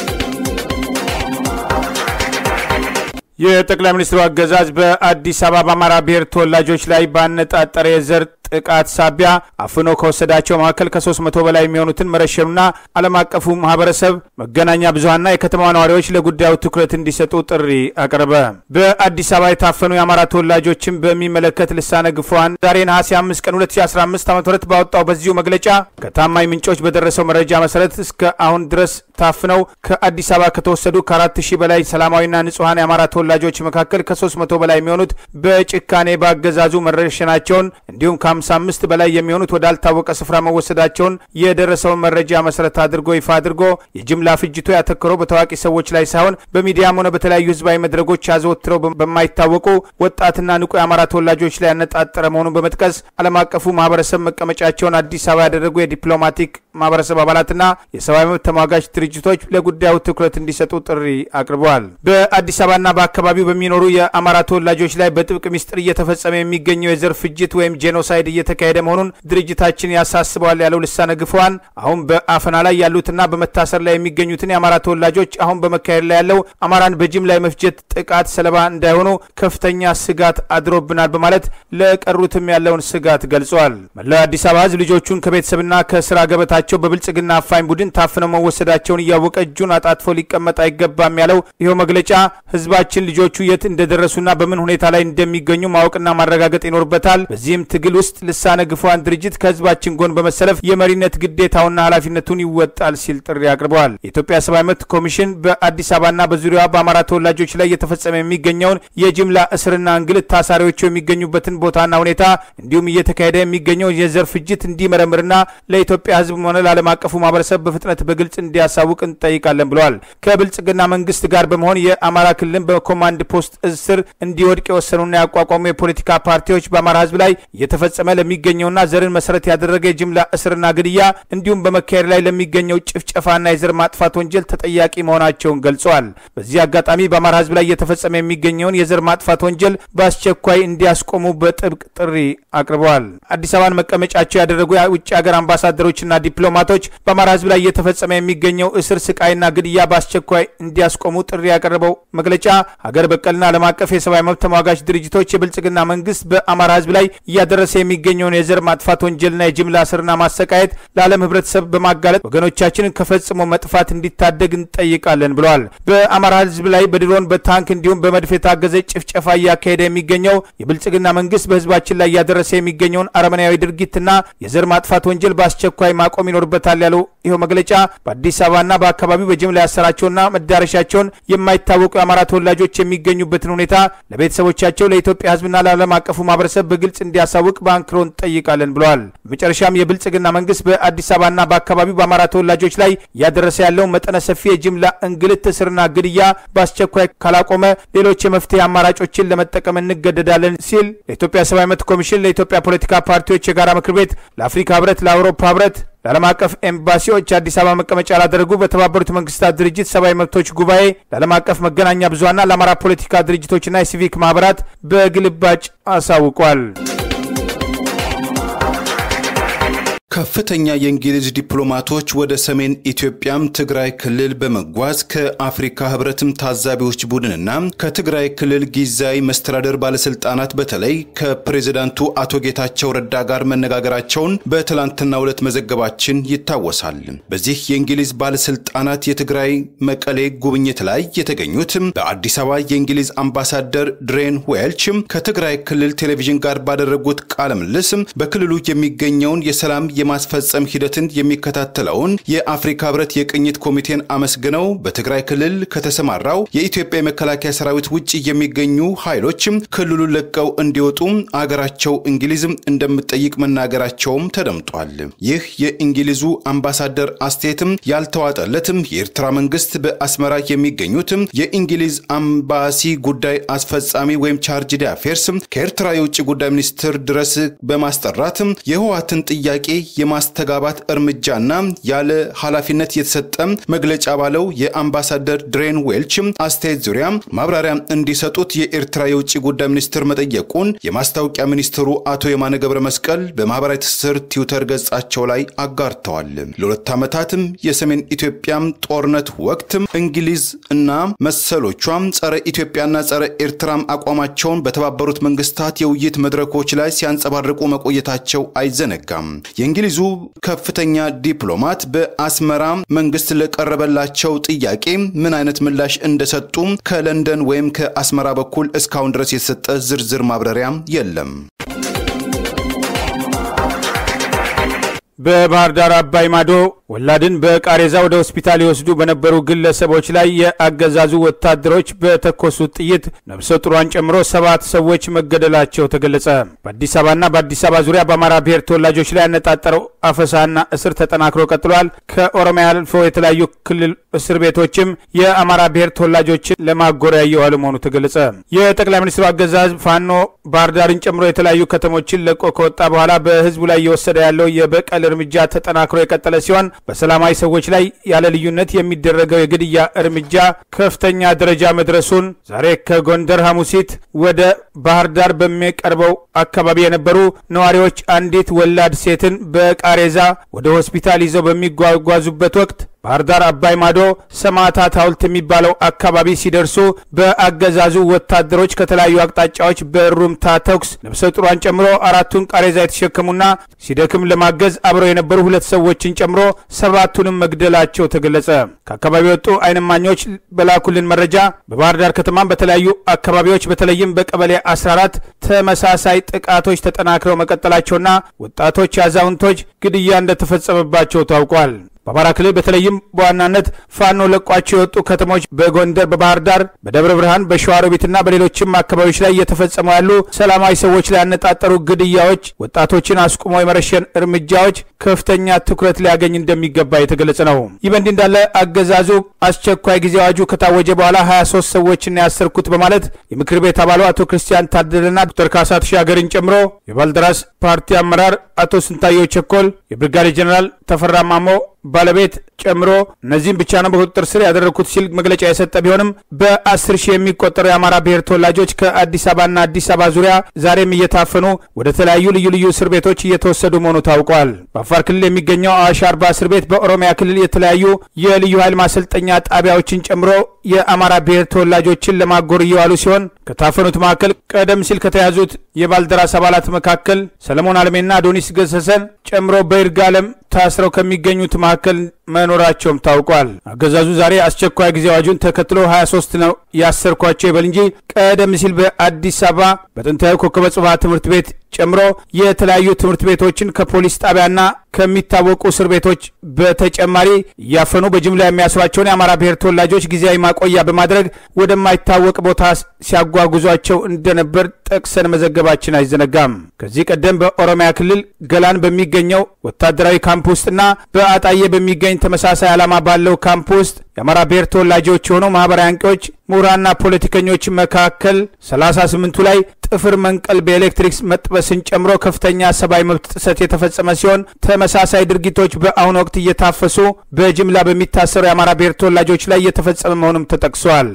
የጠቅላይ ሚኒስትሩ አገዛዝ በአዲስ አበባ በአማራ ብሔር ተወላጆች ላይ ባነጣጠረ የዘር ጥቃት ሳቢያ አፍኖ ከወሰዳቸው መካከል ከሶስት መቶ በላይ የሚሆኑትን መረሸኑና ዓለም አቀፉ ማህበረሰብ መገናኛ ብዙሀንና የከተማ ነዋሪዎች ለጉዳዩ ትኩረት እንዲሰጡ ጥሪ አቀረበ። በአዲስ አበባ የታፈኑ የአማራ ተወላጆችን በሚመለከት ልሳነ ግፏን ዛሬ ነሐሴ 5 ቀን 2015 ዓ ም ባወጣው በዚሁ መግለጫ ከታማኝ ምንጮች በደረሰው መረጃ መሰረት እስከ አሁን ድረስ ታፍነው ከአዲስ አበባ ከተወሰዱ ከአራት ሺህ በላይ ሰላማዊና ንጹሐን የአማራ ተወላጆች መካከል ከሶስት መቶ በላይ የሚሆኑት በጭካኔ በአገዛዙ መረሸናቸውን እንዲሁም ከ55 በላይ የሚሆኑት ወዳልታወቀ ስፍራ መወሰዳቸውን የደረሰውን መረጃ መሰረት አድርጎ ይፋ አድርጎ የጅምላ ፍጅቱ ያተኮረው በታዋቂ ሰዎች ላይ ሳይሆን በሚዲያም ሆነ በተለያዩ ህዝባዊ መድረኮች አዘወትረው በማይታወቁ ወጣትና ንቁ የአማራ ተወላጆች ላይ ያነጣጠረ መሆኑን በመጥቀስ ዓለም አቀፉ ማህበረሰብ መቀመጫቸውን አዲስ አበባ ያደረጉ የዲፕሎማቲክ ማህበረሰብ አባላትና የሰብአዊ መብት ተሟጋች ድርጅቶች ለጉዳዩ ትኩረት እንዲሰጡ ጥሪ አቅርበዋል። በአዲስ አበባና በአካባቢው በሚኖሩ የአማራ ተወላጆች ላይ በጥብቅ ሚስጥር እየተፈጸመ የሚገኘው የዘር ፍጅት ወይም ጄኖሳይድ እየተካሄደ መሆኑን ድርጅታችን ያሳስበዋል ያለው ልሳነ ግፈዋን አሁን በአፈና ላይ ያሉትና በመታሰር ላይ የሚገኙትን የአማራ ተወላጆች አሁን በመካሄድ ላይ ያለው አማራን በጅምላ የመፍጀት ጥቃት ሰለባ እንዳይሆኑ ከፍተኛ ስጋት አድሮብናል በማለት ለቀሩትም ያለውን ስጋት ገልጸዋል። መላው አዲስ አበባ ህዝብ ልጆቹን ከቤተሰብና ከስራ ገበታቸው በብልጽግና አፋኝ ቡድን ታፍነው መወሰዳቸውን እያወቀ እጁን አጣጥፎ ሊቀመጥ አይገባም ያለው ይኸው መግለጫ ህዝባችን ልጆቹ የት እንደደረሱና በምን ሁኔታ ላይ እንደሚገኙ ማወቅና ማረጋገጥ ይኖርበታል። በዚህም ትግል ውስጥ ልሳነ ግፏን ድርጅት ከህዝባችን ጎን በመሰለፍ የመሪነት ግዴታውና ኃላፊነቱን ይወጣል ሲል ጥሪ አቅርበዋል። የኢትዮጵያ ሰብአዊ መብት ኮሚሽን በአዲስ አበባና በዙሪያዋ በአማራ ተወላጆች ላይ እየተፈጸመ የሚገኘውን የጅምላ እስርና እንግልት ታሳሪዎቹ የሚገኙበትን ቦታና ሁኔታ እንዲሁም እየተካሄደ የሚገኘው የዘር ፍጅት እንዲመረምርና ለኢትዮጵያ ህዝብ ሆነ እንደሆነ ለዓለም አቀፉ ማህበረሰብ በፍጥነት በግልጽ እንዲያሳውቅ እንጠይቃለን ብለዋል። ከብልጽግና መንግስት ጋር በመሆን የአማራ ክልልን በኮማንድ ፖስት እስር እንዲወድቅ የወሰኑና ያቋቋሙ የፖለቲካ ፓርቲዎች በአማራ ህዝብ ላይ እየተፈጸመ ለሚገኘውና ዘርን መሰረት ያደረገ የጅምላ እስርና ግድያ እንዲሁም በመካሄድ ላይ ለሚገኘው ጭፍጨፋና የዘር ማጥፋት ወንጀል ተጠያቂ መሆናቸውን ገልጸዋል። በዚህ አጋጣሚ በአማራ ህዝብ ላይ እየተፈጸመ የሚገኘውን የዘር ማጥፋት ወንጀል በአስቸኳይ እንዲያስቆሙ በጥብቅ ጥሪ አቅርበዋል። አዲስ አበባን መቀመጫቸው ያደረጉ የውጭ ሀገር አምባሳደሮችና ዲፕሎማቶች በአማራ ህዝብ ላይ እየተፈጸመ የሚገኘው እስር፣ ስቃይና ግድያ በአስቸኳይ እንዲያስቆሙ ጥሪ ያቀረበው መግለጫ ሀገር በቀልና ዓለም አቀፍ የሰብአዊ መብት ተሟጋች ድርጅቶች የብልጽግና መንግስት በአማራ ህዝብ ላይ እያደረሰ የሚገኘውን የዘር ማጥፋት ወንጀልና የጅምላ እስርና ማሰቃየት ለዓለም ህብረተሰብ በማጋለጥ ወገኖቻችንን ከፈጽሞ መጥፋት እንዲታደግ እንጠይቃለን ብለዋል። በአማራ ህዝብ ላይ በድሮን በታንክ እንዲሁም በመድፍ የታገዘ ጭፍጨፋ እያካሄደ የሚገኘው የብልጽግና መንግስት በህዝባችን ላይ እያደረሰ የሚገኘውን አረመናዊ ድርጊትና የዘር ማጥፋት ወንጀል በአስቸኳይ ማቆም ይኖርበታል ያለው ይኸው መግለጫ በአዲስ አበባና በአካባቢው በጅምላ ያሰራቸውና መዳረሻቸውን የማይታወቁ የአማራ ተወላጆች የሚገኙበትን ሁኔታ ለቤተሰቦቻቸው ለኢትዮጵያ ህዝብና ለዓለም አቀፉ ማህበረሰብ በግልጽ እንዲያሳውቅ በአንክሮ እንጠይቃለን ብለዋል። በመጨረሻም የብልጽግና መንግስት በአዲስ አበባና በአካባቢው በአማራ ተወላጆች ላይ እያደረሰ ያለው መጠነ ሰፊ የጅምላ እንግልት፣ እስርና ግድያ በአስቸኳይ ካላቆመ ሌሎች የመፍትሄ አማራጮችን ለመጠቀም እንገደዳለን ሲል ለኢትዮጵያ ሰብአዊ መብት ኮሚሽን፣ ለኢትዮጵያ ፖለቲካ ፓርቲዎች የጋራ ምክር ቤት፣ ለአፍሪካ ህብረት፣ ለአውሮፓ ህብረት ለዓለም አቀፍ ኤምባሲዎች አዲስ አበባ መቀመጫ ላደረጉ በተባበሩት መንግስታት ድርጅት ሰብአዊ መብቶች ጉባኤ ለዓለም አቀፍ መገናኛ ብዙሃንና ለአማራ ፖለቲካ ድርጅቶችና የሲቪክ ማህበራት በግልባጭ አሳውቋል። ከፍተኛ የእንግሊዝ ዲፕሎማቶች ወደ ሰሜን ኢትዮጵያም ትግራይ ክልል በመጓዝ ከአፍሪካ ህብረትም ታዛቢዎች ቡድንና ከትግራይ ክልል ጊዜያዊ መስተዳደር ባለስልጣናት በተለይ ከፕሬዚዳንቱ አቶ ጌታቸው ረዳ ጋር መነጋገራቸውን በትላንትናው ዕለት መዘገባችን ይታወሳል። በዚህ የእንግሊዝ ባለስልጣናት የትግራይ መቀሌ ጉብኝት ላይ የተገኙት በአዲስ አበባ የእንግሊዝ አምባሳደር ድሬን ዌልች ከትግራይ ክልል ቴሌቪዥን ጋር ባደረጉት ቃለ ምልልስ በክልሉ የሚገኘውን የሰላም የማስፈጸም ሂደትን የሚከታተለውን የአፍሪካ ህብረት የቅኝት ኮሚቴን አመስግነው በትግራይ ክልል ከተሰማራው የኢትዮጵያ የመከላከያ ሰራዊት ውጭ የሚገኙ ኃይሎች ክልሉን ለቀው እንዲወጡ አገራቸው እንግሊዝ እንደምትጠይቅ መናገራቸውም ተደምጧል። ይህ የእንግሊዙ አምባሳደር አስተያየትም ያልተዋጠለትም የኤርትራ መንግስት በአስመራ የሚገኙት የእንግሊዝ አምባሲ ጉዳይ አስፈጻሚ ወይም ቻርጅ ዳፌርስ ከኤርትራ የውጭ ጉዳይ ሚኒስትር ድረስ በማስጠራት የህወሓትን ጥያቄ የማስተጋባት እርምጃና ያለ ኃላፊነት የተሰጠ መግለጫ ባለው የአምባሳደር ድሬን ዌልች አስተያየት ዙሪያ ማብራሪያ እንዲሰጡት የኤርትራ የውጭ ጉዳይ ሚኒስትር መጠየቁን የማስታወቂያ ሚኒስትሩ አቶ የማነ ገብረ መስቀል በማህበራዊ ትስስር ትዊተር ገጻቸው ላይ አጋርተዋል። ለሁለት ዓመታትም የሰሜን ኢትዮጵያ ጦርነት ወቅት እንግሊዝ እና መሰሎቿ ጸረ ኢትዮጵያና ጸረ ኤርትራም አቋማቸውን በተባበሩት መንግስታት የውይይት መድረኮች ላይ ሲያንጸባርቁ መቆየታቸው አይዘነጋም። የእንግሊዙ ከፍተኛ ዲፕሎማት በአስመራ መንግስት ለቀረበላቸው ጥያቄ ምን አይነት ምላሽ እንደሰጡ ከለንደን ወይም ከአስመራ በኩል እስካሁን ድረስ የተሰጠ ዝርዝር ማብራሪያ የለም። በባህር ዳር አባይ ማዶ ወላድን በቃሬዛ ወደ ሆስፒታል ይወስዱ በነበሩ ግለሰቦች ላይ የአገዛዙ ወታደሮች በተኮሱት ጥይት ነፍሰ ጡሯን ጨምሮ ሰባት ሰዎች መገደላቸው ተገለጸ። በአዲስ አበባና በአዲስ አበባ ዙሪያ በአማራ ብሔር ተወላጆች ላይ ያነጣጠረው አፈሳና እስር ተጠናክሮ ቀጥሏል። ከኦሮሚያ አልፎ የተለያዩ ክልል እስር ቤቶችም የአማራ ብሔር ተወላጆችን ለማጎሪያ እየዋሉ መሆኑ ተገለጸ። የጠቅላይ ሚኒስትሩ አገዛዝ ፋኖ ባህር ዳርን ጨምሮ የተለያዩ ከተሞችን ለቆ ከወጣ በኋላ በህዝቡ ላይ እየወሰደ ያለው የበቀል እርምጃ ተጠናክሮ የቀጠለ ሲሆን በሰላማዊ ሰዎች ላይ ያለ ልዩነት የሚደረገው የግድያ እርምጃ ከፍተኛ ደረጃ መድረሱን ዛሬ ከጎንደር ሐሙሲት ወደ ባህር ዳር በሚቀርበው አካባቢ የነበሩ ነዋሪዎች አንዲት ወላድ ሴትን በቃሬዛ ወደ ሆስፒታል ይዘው በሚጓጓዙበት ወቅት ባህር ዳር አባይ ማዶ ሰማዕታት ሐውልት የሚባለው አካባቢ ሲደርሱ በአገዛዙ ወታደሮች ከተለያዩ አቅጣጫዎች በሩምታ ተኩስ ነፍሰ ጡሯን ጨምሮ አራቱን ቃሬዛ የተሸከሙና ሲደክም ለማገዝ አብረው የነበሩ ሁለት ሰዎችን ጨምሮ ሰባቱንም መግደላቸው ተገለጸ። ከአካባቢ የወጡ አይንማኞች በላኩልን መረጃ በባህር ዳር ከተማም በተለያዩ አካባቢዎች በተለይም በቀበሌ 14 ተመሳሳይ ጥቃቶች ተጠናክረው መቀጠላቸውና ወጣቶች፣ አዛውንቶች ግድያ እንደተፈጸመባቸው ታውቋል። በአማራ ክልል በተለይም በዋናነት ፋኖ ለቋቸው የወጡ ከተሞች በጎንደር፣ በባህር ዳር፣ በደብረ ብርሃን፣ በሸዋሮቢትና በሌሎችም አካባቢዎች ላይ እየተፈጸሙ ያሉ ሰላማዊ ሰዎች ላይ ያነጣጠሩ ግድያዎች፣ ወጣቶችን አስቁሞ የመረሸን እርምጃዎች ከፍተኛ ትኩረት ሊያገኝ እንደሚገባ የተገለጸ ነው። ይህ በእንዲህ እንዳለ አገዛዙ አስቸኳይ ጊዜ አዋጁ ከታወጀ በኋላ 23 ሰዎችን ያሰርኩት በማለት የምክር ቤት አባሉ አቶ ክርስቲያን ታደለና ዶክተር ካሳ ተሻገርን ጨምሮ የባልደራስ ፓርቲ አመራር አቶ ስንታየው ቸኮል፣ የብርጋዴ ጀኔራል ተፈራ ማሞ ባለቤት ጨምሮ እነዚህም ብቻ ነው በቁጥጥር ስር ያደረግኩት ሲል መግለጫ የሰጠ ቢሆንም በአስር ሺህ የሚቆጠሩ የአማራ ብሔር ተወላጆች ከአዲስ አበባና አዲስ አበባ ዙሪያ ዛሬም እየታፈኑ ወደ ተለያዩ ልዩ ልዩ እስር ቤቶች እየተወሰዱ መሆኑ ታውቋል። በአፋር ክልል የሚገኘው አዋሽ አርባ እስር ቤት በኦሮሚያ ክልል የተለያዩ የልዩ ኃይል ማሰልጠኛ ጣቢያዎችን ጨምሮ የአማራ ብሔር ተወላጆችን ለማጎር እየዋሉ ሲሆን ከታፈኑት መካከል ቀደም ሲል ከተያዙት የባልደራስ አባላት መካከል ሰለሞን አለሜና አዶኒስ ገሰሰን ጨምሮ በይርጋለም ታስረው ከሚገኙት መካከል መኖራቸውም ታውቋል። አገዛዙ ዛሬ አስቸኳይ ጊዜ አዋጁን ተከትሎ 23 ነው ያሰርኳቸው ይበል እንጂ ቀደም ሲል በአዲስ አበባ በጥንታዊ ኮከበ ጽባህ ትምህርት ቤት ጨምሮ የተለያዩ ትምህርት ቤቶችን ከፖሊስ ጣቢያና ከሚታወቁ እስር ቤቶች በተጨማሪ እያፈኑ በጅምላ የሚያስሯቸውን የአማራ ብሔር ተወላጆች ጊዜያዊ ማቆያ በማድረግ ወደማይታወቅ ቦታ ሲያጓጉዟቸው እንደነበር ጠቅሰን መዘገባችን አይዘነጋም። ከዚህ ቀደም በኦሮሚያ ክልል ገላን በሚገኘው ወታደራዊ ካምፕ ውስጥና በአጣዬ በሚገኝ ተመሳሳይ ዓላማ ባለው ካምፕ ውስጥ የአማራ ብሔር ተወላጆች የሆኑ ማህበራዊ አንቂዎች፣ ምሁራንና ፖለቲከኞች መካከል 38ቱ ላይ ጥፍር መንቀል፣ በኤሌክትሪክ መጥበስን ጨምሮ ከፍተኛ ሰብአዊ መብት ጥሰት የተፈጸመ ሲሆን ተመሳሳይ ድርጊቶች በአሁኑ ወቅት እየታፈሱ በጅምላ በሚታሰሩ የአማራ ብሔር ተወላጆች ላይ እየተፈጸመ መሆኑም ተጠቅሷል።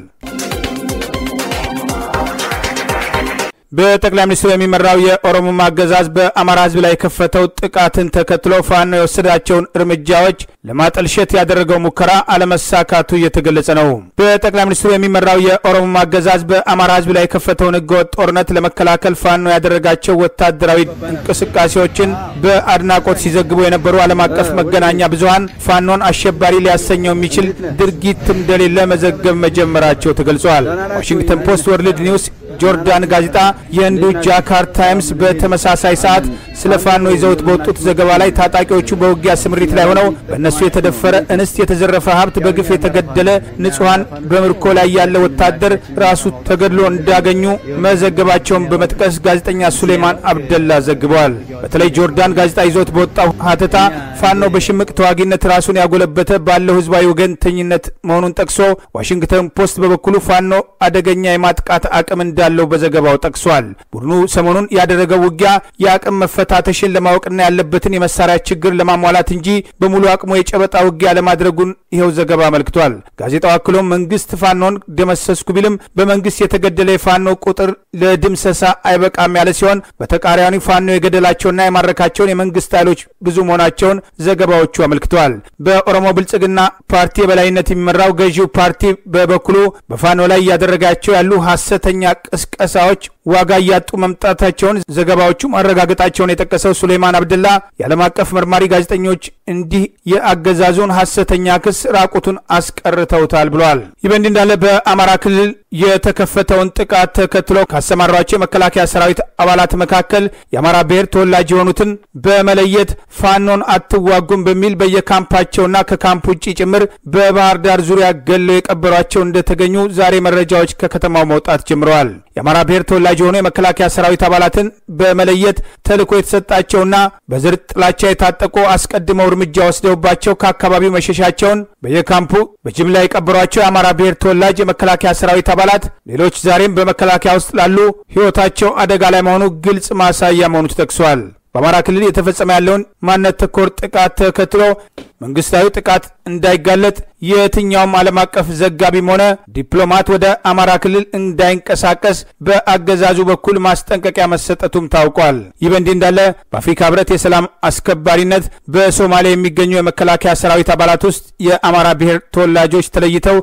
በጠቅላይ ሚኒስትሩ የሚመራው የኦሮሞማ አገዛዝ በአማራ ሕዝብ ላይ የከፈተው ጥቃትን ተከትሎ ፋኖ የወሰዳቸውን እርምጃዎች ለማጠልሸት ያደረገው ሙከራ አለመሳካቱ እየተገለጸ ነው። በጠቅላይ ሚኒስትሩ የሚመራው የኦሮሞማ አገዛዝ በአማራ ሕዝብ ላይ የከፈተውን ህገወጥ ጦርነት ለመከላከል ፋኖ ያደረጋቸው ወታደራዊ እንቅስቃሴዎችን በአድናቆት ሲዘግቡ የነበሩ ዓለም አቀፍ መገናኛ ብዙኃን ፋኖን አሸባሪ ሊያሰኘው የሚችል ድርጊት እንደሌለ መዘገብ መጀመራቸው ተገልጿል። ዋሽንግተን ፖስት፣ ወርልድ ኒውስ ጆርዳን ጋዜጣ፣ የህንዱ ጃካር ታይምስ በተመሳሳይ ሰዓት ስለ ፋኖ ይዘውት በወጡት ዘገባ ላይ ታጣቂዎቹ በውጊያ ስምሪት ላይ ሆነው በእነሱ የተደፈረ እንስት፣ የተዘረፈ ሀብት፣ በግፍ የተገደለ ንጹሐን፣ በምርኮ ላይ ያለ ወታደር ራሱ ተገድሎ እንዳገኙ መዘገባቸውን በመጥቀስ ጋዜጠኛ ሱሌማን አብደላ ዘግበዋል። በተለይ ጆርዳን ጋዜጣ ይዞት በወጣው ሀተታ ፋኖ በሽምቅ ተዋጊነት ራሱን ያጎለበተ ባለው ህዝባዊ ወገንተኝነት መሆኑን ጠቅሶ ዋሽንግተን ፖስት በበኩሉ ፋኖ አደገኛ የማጥቃት አቅም እንዳለው በዘገባው ጠቅሷል። ቡድኑ ሰሞኑን ያደረገው ውጊያ የአቅም መፈታተሽን ለማወቅና ያለበትን የመሳሪያ ችግር ለማሟላት እንጂ በሙሉ አቅሙ የጨበጣ ውጊያ ለማድረጉን ይኸው ዘገባ አመልክቷል። ጋዜጣው አክሎም መንግስት ፋኖን ደመሰስኩ ቢልም በመንግስት የተገደለ የፋኖ ቁጥር ለድምሰሳ አይበቃም ያለ ሲሆን በተቃራኒ ፋኖ የገደላቸውና የማረካቸውን የመንግስት ኃይሎች ብዙ መሆናቸውን ዘገባዎቹ አመልክተዋል። በኦሮሞ ብልጽግና ፓርቲ የበላይነት የሚመራው ገዢው ፓርቲ በበኩሉ በፋኖ ላይ እያደረጋቸው ያሉ ሐሰተኛ ቅስቀሳዎች ዋጋ እያጡ መምጣታቸውን ዘገባዎቹ ማረጋገጣቸውን የጠቀሰው ሱሌማን አብደላ የዓለም አቀፍ መርማሪ ጋዜጠኞች እንዲህ የአገዛዙን ሐሰተኛ ክስ ራቁቱን አስቀርተውታል ብለዋል። ይህ በእንዲህ እንዳለ በአማራ ክልል የተከፈተውን ጥቃት ተከትሎ ካሰማሯቸው የመከላከያ ሰራዊት አባላት መካከል የአማራ ብሔር ተወላጅ የሆኑትን በመለየት ፋኖን አትዋጉም በሚል በየካምፓቸውና ከካምፕ ውጭ ጭምር በባህር ዳር ዙሪያ ገለው የቀበሯቸው እንደተገኙ ዛሬ መረጃዎች ከከተማው መውጣት ጀምረዋል። የአማራ ብሔር ተወላጅ የሆኑ የመከላከያ ሰራዊት አባላትን በመለየት ተልዕኮ የተሰጣቸውና በዘር ጥላቻ የታጠቁ አስቀድመው እርምጃ ወስደውባቸው ከአካባቢው መሸሻቸውን በየካምፑ በጅምላ የቀበሯቸው የአማራ ብሔር ተወላጅ የመከላከያ ሰራዊት አባላት ሌሎች ዛሬም በመከላከያ ውስጥ ላሉ ሕይወታቸው አደጋ ላይ መሆኑ ግልጽ ማሳያ መሆኑ ተጠቅሷል። በአማራ ክልል የተፈጸመ ያለውን ማንነት ተኮር ጥቃት ተከትሎ መንግስታዊ ጥቃት እንዳይጋለጥ የትኛውም ዓለም አቀፍ ዘጋቢም ሆነ ዲፕሎማት ወደ አማራ ክልል እንዳይንቀሳቀስ በአገዛዙ በኩል ማስጠንቀቂያ መሰጠቱም ታውቋል። ይህ በእንዲህ እንዳለ በአፍሪካ ህብረት የሰላም አስከባሪነት በሶማሊያ የሚገኙ የመከላከያ ሰራዊት አባላት ውስጥ የአማራ ብሔር ተወላጆች ተለይተው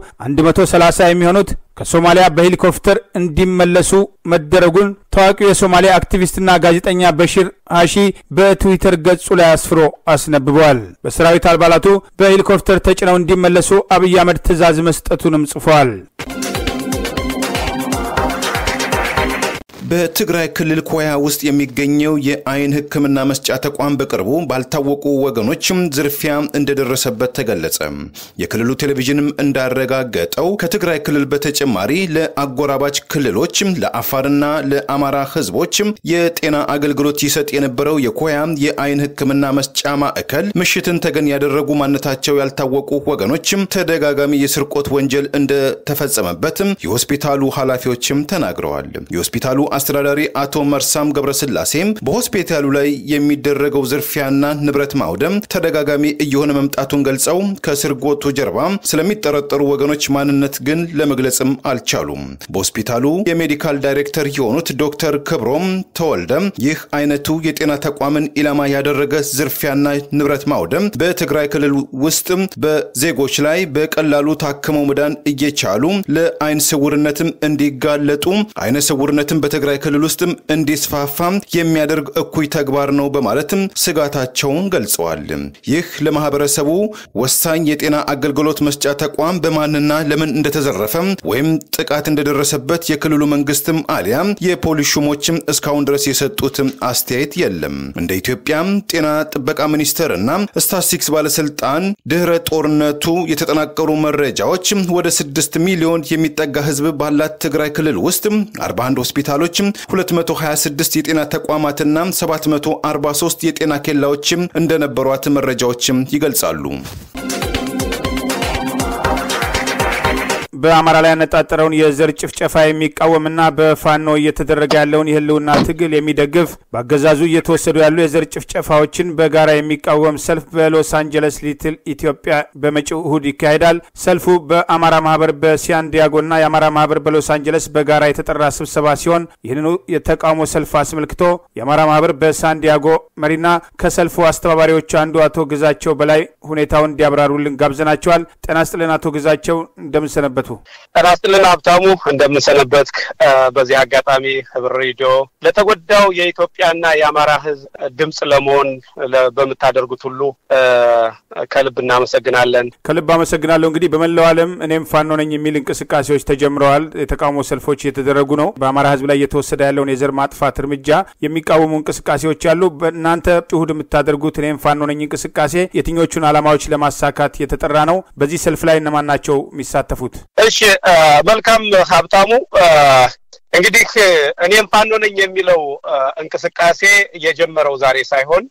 130 የሚሆኑት ከሶማሊያ በሄሊኮፕተር እንዲመለሱ መደረጉን ታዋቂው የሶማሊያ አክቲቪስትና ጋዜጠኛ በሺር ሃሺ በትዊተር ገጹ ላይ አስፍሮ አስነብበዋል። በሰራዊት አባላቱ በሄሊኮፕተር ተጭነው እንዲመለሱ አብይ አህመድ ትዕዛዝ መስጠቱንም ጽፏል። በትግራይ ክልል ኮያ ውስጥ የሚገኘው የአይን ሕክምና መስጫ ተቋም በቅርቡ ባልታወቁ ወገኖችም ዝርፊያ እንደደረሰበት ተገለጸ። የክልሉ ቴሌቪዥንም እንዳረጋገጠው ከትግራይ ክልል በተጨማሪ ለአጎራባች ክልሎች ለአፋርና ለአማራ ህዝቦች የጤና አገልግሎት ይሰጥ የነበረው የኮያ የአይን ሕክምና መስጫ ማዕከል ምሽትን ተገን ያደረጉ ማንነታቸው ያልታወቁ ወገኖችም ተደጋጋሚ የስርቆት ወንጀል እንደተፈጸመበት የሆስፒታሉ ኃላፊዎችም ተናግረዋል። የሆስፒታሉ አስተዳዳሪ አቶ መርሳም ገብረስላሴም በሆስፒታሉ ላይ የሚደረገው ዝርፊያና ንብረት ማውደም ተደጋጋሚ እየሆነ መምጣቱን ገልጸው ከስርቆቱ ጀርባ ስለሚጠረጠሩ ወገኖች ማንነት ግን ለመግለጽም አልቻሉም። በሆስፒታሉ የሜዲካል ዳይሬክተር የሆኑት ዶክተር ክብሮም ተወልደ ይህ አይነቱ የጤና ተቋምን ኢላማ ያደረገ ዝርፊያና ንብረት ማውደም በትግራይ ክልል ውስጥ በዜጎች ላይ በቀላሉ ታክመው መዳን እየቻሉ ለአይን ስውርነትም እንዲጋለጡ አይነ ስውርነትም በትግራይ ክልል ውስጥም እንዲስፋፋ የሚያደርግ እኩይ ተግባር ነው በማለትም ስጋታቸውን ገልጸዋል። ይህ ለማህበረሰቡ ወሳኝ የጤና አገልግሎት መስጫ ተቋም በማንና ለምን እንደተዘረፈ ወይም ጥቃት እንደደረሰበት የክልሉ መንግስትም አሊያም የፖሊስ ሹሞችም እስካሁን ድረስ የሰጡት አስተያየት የለም። እንደ ኢትዮጵያ ጤና ጥበቃ ሚኒስቴር እና ስታትስቲክስ ባለስልጣን ድህረ ጦርነቱ የተጠናቀሩ መረጃዎች ወደ 6 ሚሊዮን የሚጠጋ ህዝብ ባላት ትግራይ ክልል ውስጥ 41 ሆስፒታሎች፣ 226 የጤና ተቋማትና 743 የጤና ኬላዎችም እንደነበሯት መረጃዎችም ይገልጻሉ። በአማራ ላይ ያነጣጠረውን የዘር ጭፍጨፋ የሚቃወምና በፋኖ እየተደረገ ያለውን የህልውና ትግል የሚደግፍ በአገዛዙ እየተወሰዱ ያሉ የዘር ጭፍጨፋዎችን በጋራ የሚቃወም ሰልፍ በሎስ አንጀለስ ሊትል ኢትዮጵያ በመጪው እሁድ ይካሄዳል። ሰልፉ በአማራ ማህበር በሲያን ዲያጎና የአማራ ማህበር በሎስ አንጀለስ በጋራ የተጠራ ስብሰባ ሲሆን ይህንኑ የተቃውሞ ሰልፍ አስመልክቶ የአማራ ማህበር በሳን ዲያጎ መሪና ከሰልፉ አስተባባሪዎች አንዱ አቶ ግዛቸው በላይ ሁኔታውን እንዲያብራሩልን ጋብዘናቸዋል። ጤና ስጥልን አቶ ግዛቸው እንደምንሰነበቱ ጤና ይስጥልን ሀብታሙ፣ እንደምንሰነበትክ። በዚህ አጋጣሚ ህብር ሬዲዮ ለተጎዳው የኢትዮጵያና የአማራ ህዝብ ድምፅ ለመሆን በምታደርጉት ሁሉ ከልብ እናመሰግናለን። ከልብ አመሰግናለሁ። እንግዲህ በመላው ዓለም እኔም ፋኖ ነኝ የሚል እንቅስቃሴዎች ተጀምረዋል። የተቃውሞ ሰልፎች እየተደረጉ ነው። በአማራ ህዝብ ላይ እየተወሰደ ያለውን የዘር ማጥፋት እርምጃ የሚቃወሙ እንቅስቃሴዎች አሉ። በእናንተ እሁድ የምታደርጉት እኔም ፋኖ ነኝ እንቅስቃሴ የትኞቹን ዓላማዎች ለማሳካት የተጠራ ነው? በዚህ ሰልፍ ላይ እነማን ናቸው የሚሳተፉት? እሺ መልካም ሀብታሙ። እንግዲህ እኔም ፋኖ ነኝ የሚለው እንቅስቃሴ የጀመረው ዛሬ ሳይሆን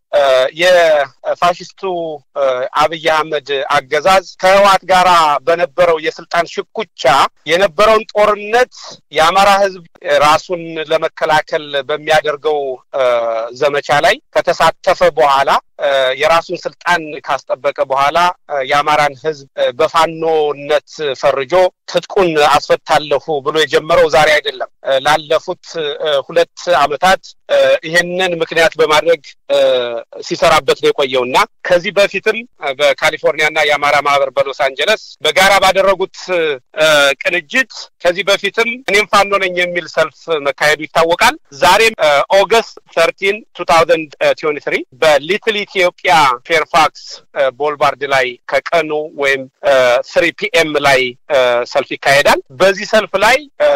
የፋሽስቱ አብይ አህመድ አገዛዝ ከህወሓት ጋር በነበረው የስልጣን ሽኩቻ የነበረውን ጦርነት የአማራ ህዝብ ራሱን ለመከላከል በሚያደርገው ዘመቻ ላይ ከተሳተፈ በኋላ የራሱን ስልጣን ካስጠበቀ በኋላ የአማራን ህዝብ በፋኖነት ፈርጆ ትጥቁን አስፈታለሁ ብሎ የጀመረው ዛሬ አይደለም። ላለፉት ሁለት ዓመታት ይሄንን ምክንያት በማድረግ ሲሰራበት ነው የቆየው እና ከዚህ በፊትም በካሊፎርኒያና የአማራ ማህበር በሎስ አንጀለስ በጋራ ባደረጉት ቅንጅት ከዚህ በፊትም እኔም ፋኖ ነኝ የሚል ሰልፍ መካሄዱ ይታወቃል። ዛሬም ኦገስት ተርቲን ቱ ታውዘንድ ትዌንቲ ትሪ በሊትል ኢትዮጵያ ፌርፋክስ ቦልቫርድ ላይ ከቀኑ ወይም ስሪ ፒኤም ላይ ሰልፍ ይካሄዳል። በዚህ ሰልፍ ላይ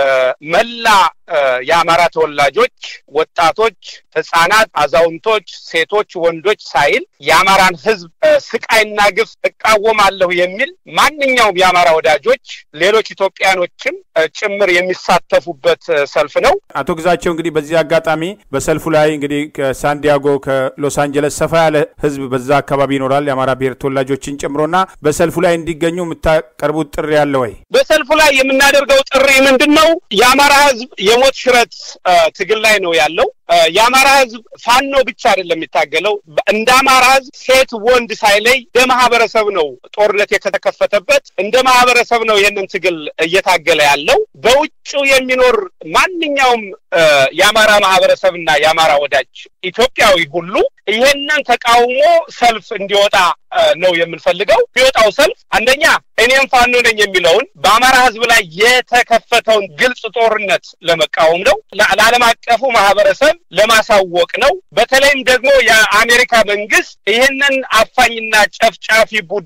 መላ የአማራ ተወላጆች፣ ወጣቶች፣ ህጻናት፣ አዛውንቶች፣ ሴቶች፣ ወንዶች ሳይል የአማራን ህዝብ ስቃይና ግፍ እቃወማለሁ የሚል ማንኛውም የአማራ ወዳጆች፣ ሌሎች ኢትዮጵያኖችም ጭምር የሚሳተፉበት ሰልፍ ነው። አቶ ግዛቸው እንግዲህ በዚህ አጋጣሚ በሰልፉ ላይ እንግዲህ ከሳንዲያጎ ከሎስ አንጀለስ ሰፋ ያለ ህዝብ በዛ አካባቢ ይኖራል የአማራ ብሔር ተወላጆችን ጨምሮና በሰልፉ ላይ እንዲገኙ የምታቀርቡት ጥሪ አለ ወይ? በሰልፉ ላይ የምናደርገው ጥሪ ምንድን ነው? የአማራ ህዝብ የሞት ሽረት ትግል ላይ ነው ያለው። የአማራ ህዝብ ፋኖ ብቻ አይደለም የሚታገለው። እንደ አማራ ህዝብ ሴት ወንድ ሳይለይ እንደ ማህበረሰብ ነው ጦርነት የተከፈተበት። እንደ ማህበረሰብ ነው ይህንን ትግል እየታገለ ያለው። በውጭ የሚኖር ማንኛውም የአማራ ማህበረሰብና የአማራ ወዳጅ ኢትዮጵያዊ ሁሉ ይሄንን ተቃውሞ ሰልፍ እንዲወጣ ነው የምንፈልገው። የሚወጣው ሰልፍ አንደኛ እኔም ፋኖ ነኝ የሚለውን በአማራ ህዝብ ላይ የተከፈተውን ግልጽ ጦርነት ለመቃወም ነው። ለዓለም አቀፉ ማህበረሰብ ለማሳወቅ ነው። በተለይም ደግሞ የአሜሪካ መንግስት ይህንን አፋኝና ጨፍጫፊ ቡድን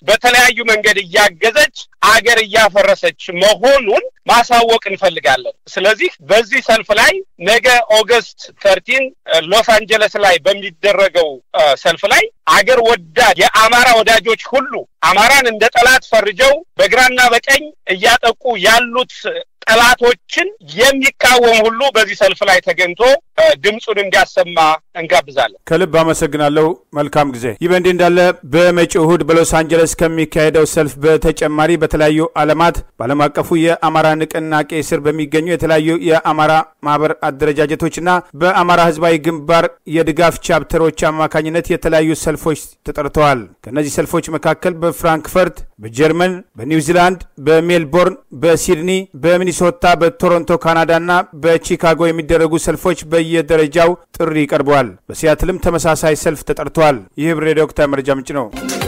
በተለያዩ መንገድ እያገዘች አገር እያፈረሰች መሆኑን ማሳወቅ እንፈልጋለን። ስለዚህ በዚህ ሰልፍ ላይ ነገ ኦገስት ተርቲን ሎስ አንጀለስ ላይ በሚደረገው ሰልፍ ላይ አገር ወዳድ የአማራ ወዳጆች ሁሉ አማራን እንደ ጠላት ፈርጀው በግራና በቀኝ እያጠቁ ያሉት ጠላቶችን የሚቃወም ሁሉ በዚህ ሰልፍ ላይ ተገኝቶ ድምፁን እንዲያሰማ እንጋብዛለን። ከልብ አመሰግናለሁ። መልካም ጊዜ። ይህ በእንዲህ እንዳለ በመጪው እሁድ በሎስ አንጀለስ ከሚካሄደው ሰልፍ በተጨማሪ በተለያዩ ዓለማት በዓለም አቀፉ የአማራ ንቅናቄ ስር በሚገኙ የተለያዩ የአማራ ማህበር አደረጃጀቶችና በአማራ ህዝባዊ ግንባር የድጋፍ ቻፕተሮች አማካኝነት የተለያዩ ሰልፎች ተጠርተዋል። ከእነዚህ ሰልፎች መካከል በፍራንክፈርት፣ በጀርመን፣ በኒውዚላንድ፣ በሜልቦርን፣ በሲድኒ፣ በሚኒሶታ፣ በቶሮንቶ ካናዳና በቺካጎ የሚደረጉ ሰልፎች በየደረጃው ጥሪ ቀርበዋል። በሲያትልም ተመሳሳይ ሰልፍ ተጠርተዋል። ይህ ህብር ሬዲዮ ወቅታዊ መረጃ ምንጭ ነው።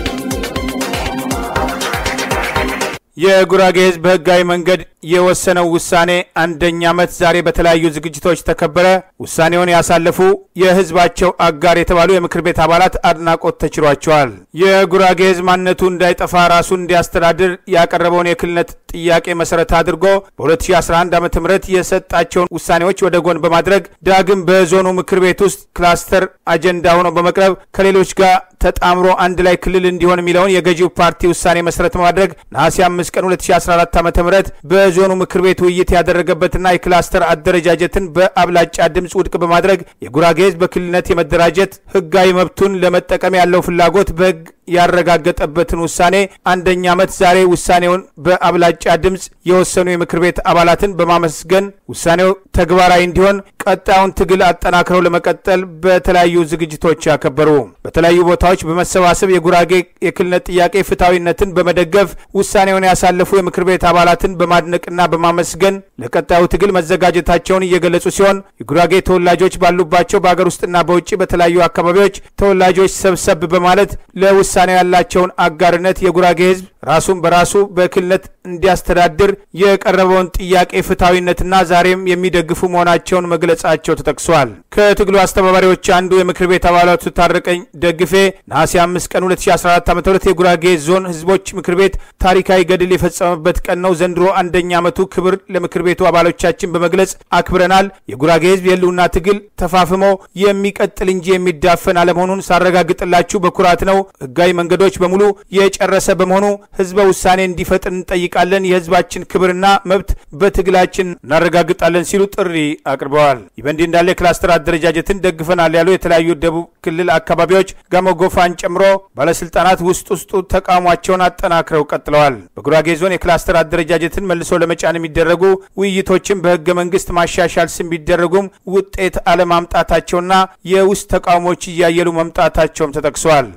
የጉራጌ ህዝብ በህጋዊ መንገድ የወሰነው ውሳኔ አንደኛ ዓመት ዛሬ በተለያዩ ዝግጅቶች ተከበረ። ውሳኔውን ያሳለፉ የህዝባቸው አጋር የተባሉ የምክር ቤት አባላት አድናቆት ተችሯቸዋል። የጉራጌ ህዝብ ማንነቱ እንዳይጠፋ ራሱን እንዲያስተዳድር ያቀረበውን የክልልነት ጥያቄ መሰረት አድርጎ በ2011 ዓ ም የሰጣቸውን ውሳኔዎች ወደ ጎን በማድረግ ዳግም በዞኑ ምክር ቤት ውስጥ ክላስተር አጀንዳ ሆኖ በመቅረብ ከሌሎች ጋር ተጣምሮ አንድ ላይ ክልል እንዲሆን የሚለውን የገዢው ፓርቲ ውሳኔ መሰረት በማድረግ ነሐሴ 5 ቀን 2014 ዓ ም በዞኑ ምክር ቤት ውይይት ያደረገበትና የክላስተር አደረጃጀትን በአብላጫ ድምፅ ውድቅ በማድረግ የጉራጌ ህዝብ በክልልነት የመደራጀት ህጋዊ መብቱን ለመጠቀም ያለው ፍላጎት በህግ ያረጋገጠበትን ውሳኔ አንደኛ ዓመት ዛሬ ውሳኔውን በአብላጫ ድምፅ የወሰኑ የምክር ቤት አባላትን በማመስገን ውሳኔው ተግባራዊ እንዲሆን ቀጣዩን ትግል አጠናክረው ለመቀጠል በተለያዩ ዝግጅቶች ያከበሩ። በተለያዩ ቦታዎች በመሰባሰብ የጉራጌ የክልልነት ጥያቄ ፍትሐዊነትን በመደገፍ ውሳኔውን ያሳለፉ የምክር ቤት አባላትን በማድነቅና በማመስገን ለቀጣዩ ትግል መዘጋጀታቸውን እየገለጹ ሲሆን የጉራጌ ተወላጆች ባሉባቸው በሀገር ውስጥና በውጭ በተለያዩ አካባቢዎች ተወላጆች ሰብሰብ በማለት ለውሳኔው ያላቸውን አጋርነት የጉራጌ ህዝብ ራሱን በራሱ በክልልነት እንዲያስተዳድር የቀረበውን ጥያቄ ፍትሐዊነትና ዛሬም የሚደግፉ መሆናቸውን መግለጻቸው ተጠቅሷል። ከትግሉ አስተባባሪዎች አንዱ የምክር ቤት አባላቱ ታረቀኝ ደግፌ ነሐሴ 5 ቀን 2014 ዓ ም የጉራጌ ዞን ህዝቦች ምክር ቤት ታሪካዊ ገድል የፈጸመበት ቀን ነው። ዘንድሮ አንደኛ ዓመቱ ክብር ለምክር ቤቱ አባሎቻችን በመግለጽ አክብረናል። የጉራጌ ህዝብ የህልውና ትግል ተፋፍሞ የሚቀጥል እንጂ የሚዳፈን አለመሆኑን ሳረጋግጥላችሁ በኩራት ነው። ህጋዊ መንገዶች በሙሉ የጨረሰ በመሆኑ ህዝበ ውሳኔ እንዲፈጥን እንጠይቃለን። የህዝባችን ክብርና መብት በትግላችን እናረጋግጣለን ሲሉ ጥሪ አቅርበዋል። ይህ በእንዲህ እንዳለ የክላስተር አደረጃጀትን ደግፈናል ያሉ የተለያዩ ደቡብ ክልል አካባቢዎች ጋሞ ጎፋን ጨምሮ ባለስልጣናት ውስጥ ውስጡ ተቃውሟቸውን አጠናክረው ቀጥለዋል። በጉራጌ ዞን የክላስተር አደረጃጀትን መልሶ ለመጫን የሚደረጉ ውይይቶችን በህገ መንግስት ማሻሻል ስም ቢደረጉም ውጤት አለማምጣታቸውና የውስጥ ተቃውሞዎች እያየሉ መምጣታቸውም ተጠቅሷል።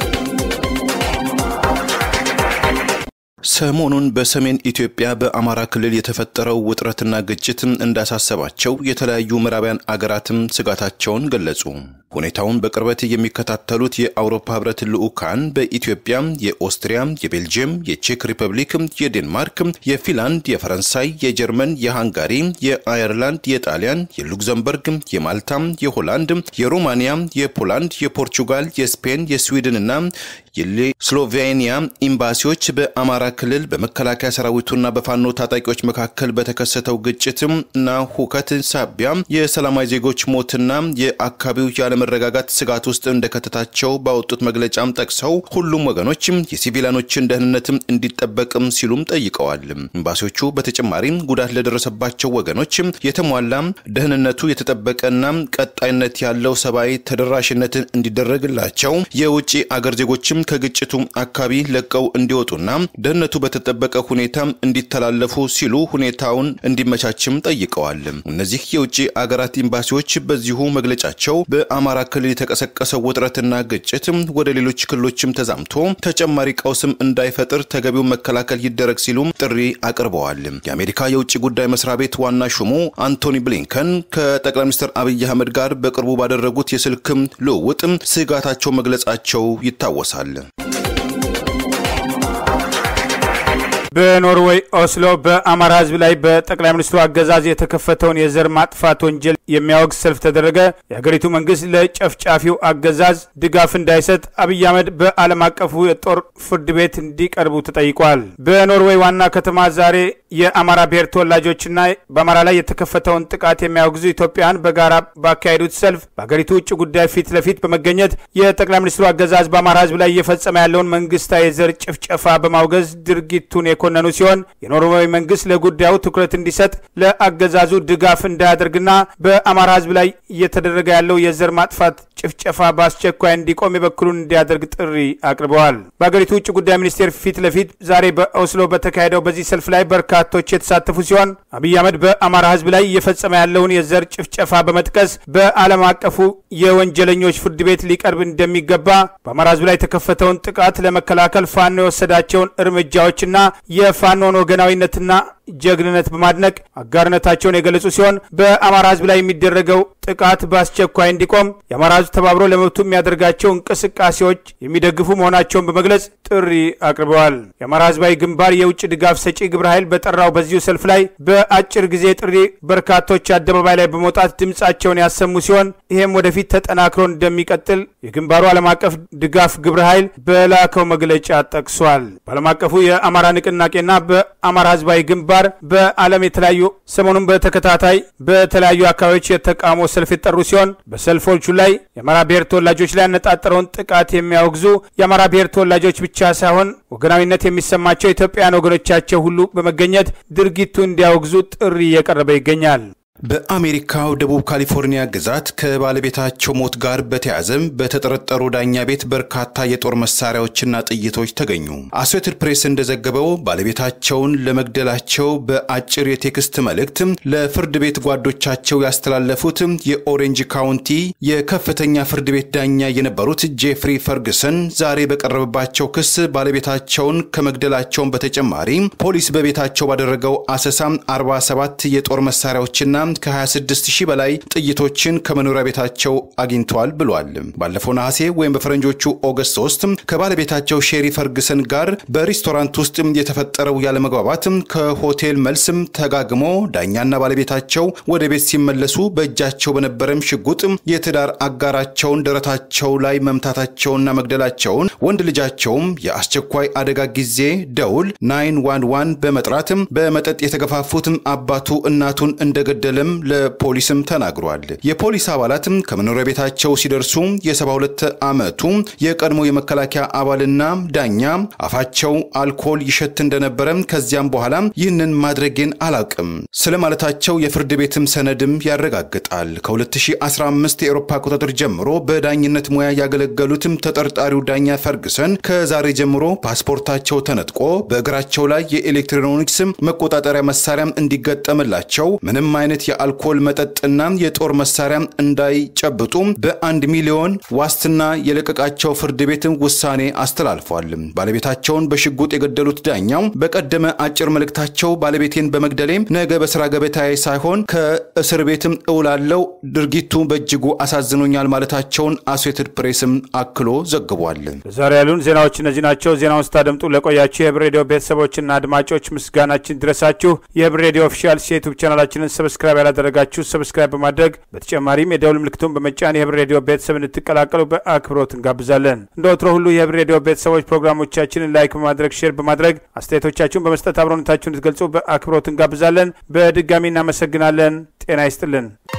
ሰሞኑን በሰሜን ኢትዮጵያ በአማራ ክልል የተፈጠረው ውጥረትና ግጭት እንዳሳሰባቸው የተለያዩ ምዕራባውያን አገራትም ስጋታቸውን ገለጹ። ሁኔታውን በቅርበት የሚከታተሉት የአውሮፓ ህብረት ልዑካን በኢትዮጵያ የኦስትሪያ፣ የቤልጅየም፣ የቼክ ሪፐብሊክ፣ የዴንማርክ፣ የፊንላንድ፣ የፈረንሳይ፣ የጀርመን፣ የሃንጋሪ፣ የአየርላንድ፣ የጣሊያን፣ የሉክዘምበርግ፣ የማልታ፣ የሆላንድ፣ የሮማኒያ፣ የፖላንድ፣ የፖርቹጋል፣ የስፔን፣ የስዊድንና የስሎቬኒያ ኤምባሲዎች በአማራ ክልል በመከላከያ ሰራዊቱና በፋኖ ታጣቂዎች መካከል በተከሰተው ግጭትም እና ሁከት ሳቢያ የሰላማዊ ዜጎች ሞትና የአካባቢው ያለመረጋጋት ስጋት ውስጥ እንደከተታቸው ባወጡት መግለጫም ጠቅሰው ሁሉም ወገኖችም የሲቪሊያኖችን ደህንነትም እንዲጠበቅም ሲሉም ጠይቀዋል። ኤምባሲዎቹ በተጨማሪም ጉዳት ለደረሰባቸው ወገኖች የተሟላ ደህንነቱ የተጠበቀና ቀጣይነት ያለው ሰብአዊ ተደራሽነትን እንዲደረግላቸው የውጭ አገር ዜጎችም ከግጭቱ አካባቢ ለቀው እንዲወጡና ደህንነቱ በተጠበቀ ሁኔታ እንዲተላለፉ ሲሉ ሁኔታውን እንዲመቻችም ጠይቀዋል። እነዚህ የውጭ አገራት ኤምባሲዎች በዚሁ መግለጫቸው በአማራ ክልል የተቀሰቀሰው ውጥረትና ግጭት ወደ ሌሎች ክልሎችም ተዛምቶ ተጨማሪ ቀውስም እንዳይፈጥር ተገቢውን መከላከል ይደረግ ሲሉም ጥሪ አቅርበዋል። የአሜሪካ የውጭ ጉዳይ መስሪያ ቤት ዋና ሹሙ አንቶኒ ብሊንከን ከጠቅላይ ሚኒስትር አብይ አህመድ ጋር በቅርቡ ባደረጉት የስልክም ልውውጥ ስጋታቸው መግለጻቸው ይታወሳል። በኖርዌይ ኦስሎ በአማራ ህዝብ ላይ በጠቅላይ ሚኒስትሩ አገዛዝ የተከፈተውን የዘር ማጥፋት ወንጀል የሚያወግዝ ሰልፍ ተደረገ። የሀገሪቱ መንግስት ለጨፍጫፊው አገዛዝ ድጋፍ እንዳይሰጥ አብይ አህመድ በዓለም አቀፉ የጦር ፍርድ ቤት እንዲቀርቡ ተጠይቋል። በኖርዌይ ዋና ከተማ ዛሬ የአማራ ብሔር ተወላጆችና በአማራ ላይ የተከፈተውን ጥቃት የሚያወግዙ ኢትዮጵያውያን በጋራ ባካሄዱት ሰልፍ በሀገሪቱ ውጭ ጉዳይ ፊት ለፊት በመገኘት የጠቅላይ ሚኒስትሩ አገዛዝ በአማራ ህዝብ ላይ እየፈጸመ ያለውን መንግስታዊ የዘር ጭፍጨፋ በማውገዝ ድርጊቱን የኮነኑ ሲሆን የኖርዌይ መንግስት ለጉዳዩ ትኩረት እንዲሰጥ ለአገዛዙ ድጋፍ እንዳያደርግና በአማራ ህዝብ ላይ እየተደረገ ያለው የዘር ማጥፋት ጭፍጨፋ በአስቸኳይ እንዲቆም የበኩሉን እንዲያደርግ ጥሪ አቅርበዋል። በሀገሪቱ ውጭ ጉዳይ ሚኒስቴር ፊት ለፊት ዛሬ በኦስሎ በተካሄደው በዚህ ሰልፍ ላይ በርካቶች የተሳተፉ ሲሆን አብይ አህመድ በአማራ ህዝብ ላይ እየፈጸመ ያለውን የዘር ጭፍጨፋ በመጥቀስ በዓለም አቀፉ የወንጀለኞች ፍርድ ቤት ሊቀርብ እንደሚገባ፣ በአማራ ህዝብ ላይ የተከፈተውን ጥቃት ለመከላከል ፋኖ የወሰዳቸውን እርምጃዎችና የፋኖን ወገናዊነትና ጀግንነት በማድነቅ አጋርነታቸውን የገለጹ ሲሆን በአማራ ህዝብ ላይ የሚደረገው ጥቃት በአስቸኳይ እንዲቆም የአማራ ህዝብ ተባብሮ ለመብቱ የሚያደርጋቸው እንቅስቃሴዎች የሚደግፉ መሆናቸውን በመግለጽ ጥሪ አቅርበዋል። የአማራ ህዝባዊ ግንባር የውጭ ድጋፍ ሰጪ ግብረ ኃይል በጠራው በዚሁ ሰልፍ ላይ በአጭር ጊዜ ጥሪ በርካቶች አደባባይ ላይ በመውጣት ድምፃቸውን ያሰሙ ሲሆን ይህም ወደፊት ተጠናክሮ እንደሚቀጥል የግንባሩ ዓለም አቀፍ ድጋፍ ግብረ ኃይል በላከው መግለጫ ጠቅሷል። በዓለም አቀፉ የአማራ ንቅናቄና በአማራ ህዝባዊ ግንባር በዓለም የተለያዩ ሰሞኑን በተከታታይ በተለያዩ አካባቢዎች የተቃውሞ ሰልፍ የጠሩ ሲሆን በሰልፎቹ ላይ የአማራ ብሔር ተወላጆች ላይ ያነጣጠረውን ጥቃት የሚያወግዙ የአማራ ብሔር ተወላጆች ብቻ ሳይሆን ወገናዊነት የሚሰማቸው ኢትዮጵያውያን ወገኖቻቸው ሁሉ በመገኘት ድርጊቱ እንዲያወግዙ ጥሪ እየቀረበ ይገኛል። በአሜሪካው ደቡብ ካሊፎርኒያ ግዛት ከባለቤታቸው ሞት ጋር በተያያዘም በተጠረጠሩ ዳኛ ቤት በርካታ የጦር መሳሪያዎችና ጥይቶች ተገኙ። አሶሴትድ ፕሬስ እንደዘገበው ባለቤታቸውን ለመግደላቸው በአጭር የቴክስት መልእክት ለፍርድ ቤት ጓዶቻቸው ያስተላለፉት የኦሬንጅ ካውንቲ የከፍተኛ ፍርድ ቤት ዳኛ የነበሩት ጄፍሪ ፈርግሰን ዛሬ በቀረበባቸው ክስ ባለቤታቸውን ከመግደላቸውን በተጨማሪ ፖሊስ በቤታቸው ባደረገው አሰሳ 47 የጦር መሳሪያዎችና ከ26 ሺህ በላይ ጥይቶችን ከመኖሪያ ቤታቸው አግኝተዋል ብሏል። ባለፈው ነሐሴ ወይም በፈረንጆቹ ኦገስት 3 ከባለቤታቸው ሼሪ ፈርግሰን ጋር በሬስቶራንት ውስጥ የተፈጠረው ያለመግባባት ከሆቴል መልስም ተጋግሞ ዳኛና ባለቤታቸው ወደ ቤት ሲመለሱ በእጃቸው በነበረም ሽጉጥ የትዳር አጋራቸውን ደረታቸው ላይ መምታታቸውና መግደላቸውን ወንድ ልጃቸውም የአስቸኳይ አደጋ ጊዜ ደውል 911 በመጥራትም በመጠጥ የተገፋፉትም አባቱ እናቱን እንደገደለም ለፖሊስም ተናግሯል። የፖሊስ አባላትም ከመኖሪያ ቤታቸው ሲደርሱ የ72 ዓመቱ የቀድሞ የመከላከያ አባልና ዳኛ አፋቸው አልኮል ይሸት እንደነበረ ከዚያም በኋላ ይህንን ማድረጌን አላቅም ስለማለታቸው የፍርድ ቤትም ሰነድም ያረጋግጣል። ከ2015 የአውሮፓ አቆጣጠር ጀምሮ በዳኝነት ሙያ ያገለገሉትም ተጠርጣሪው ዳኛ ፈርግሰን ከዛሬ ጀምሮ ፓስፖርታቸው ተነጥቆ በእግራቸው ላይ የኤሌክትሮኒክስ መቆጣጠሪያ መሳሪያም እንዲገጠምላቸው ምንም አይነት የአልኮል መጠጥና የጦር መሳሪያ እንዳይጨብጡ በአንድ ሚሊዮን ዋስትና የለቀቃቸው ፍርድ ቤትም ውሳኔ አስተላልፏል። ባለቤታቸውን በሽጉጥ የገደሉት ዳኛው በቀደመ አጭር መልእክታቸው ባለቤቴን በመግደሌ ነገ በስራ ገበታዬ ሳይሆን ከእስር ቤትም እውላለው፣ ድርጊቱ በእጅጉ አሳዝኖኛል ማለታቸውን አሶሴትድ ፕሬስም አክሎ ዘግቧል። ዛሬ ያሉን ዜናዎች እነዚህ ናቸው። ዜናውን ስታደምጡ ለቆያችሁ የህብር ሬዲዮ ቤተሰቦችና አድማጮች ምስጋናችን ድረሳችሁ። የህብር ሬዲዮ ኦፊሻል የዩቱብ ቻናላችንን ሰብስክራይብ ያላደረጋችሁ ሰብስክራይብ በማድረግ በተጨማሪም የደውል ምልክቱን በመጫን የህብር ሬዲዮ ቤተሰብ እንድትቀላቀሉ በአክብሮት እንጋብዛለን። እንደ ወትሮ ሁሉ የህብር ሬዲዮ ቤተሰቦች ፕሮግራሞቻችንን ላይክ በማድረግ ሼር በማድረግ አስተያየቶቻችሁን በመስጠት አብሮነታችሁን እንድትገልጹ በአክብሮት እንጋብዛለን። በድጋሚ እናመሰግናለን። ጤና ይስጥልን።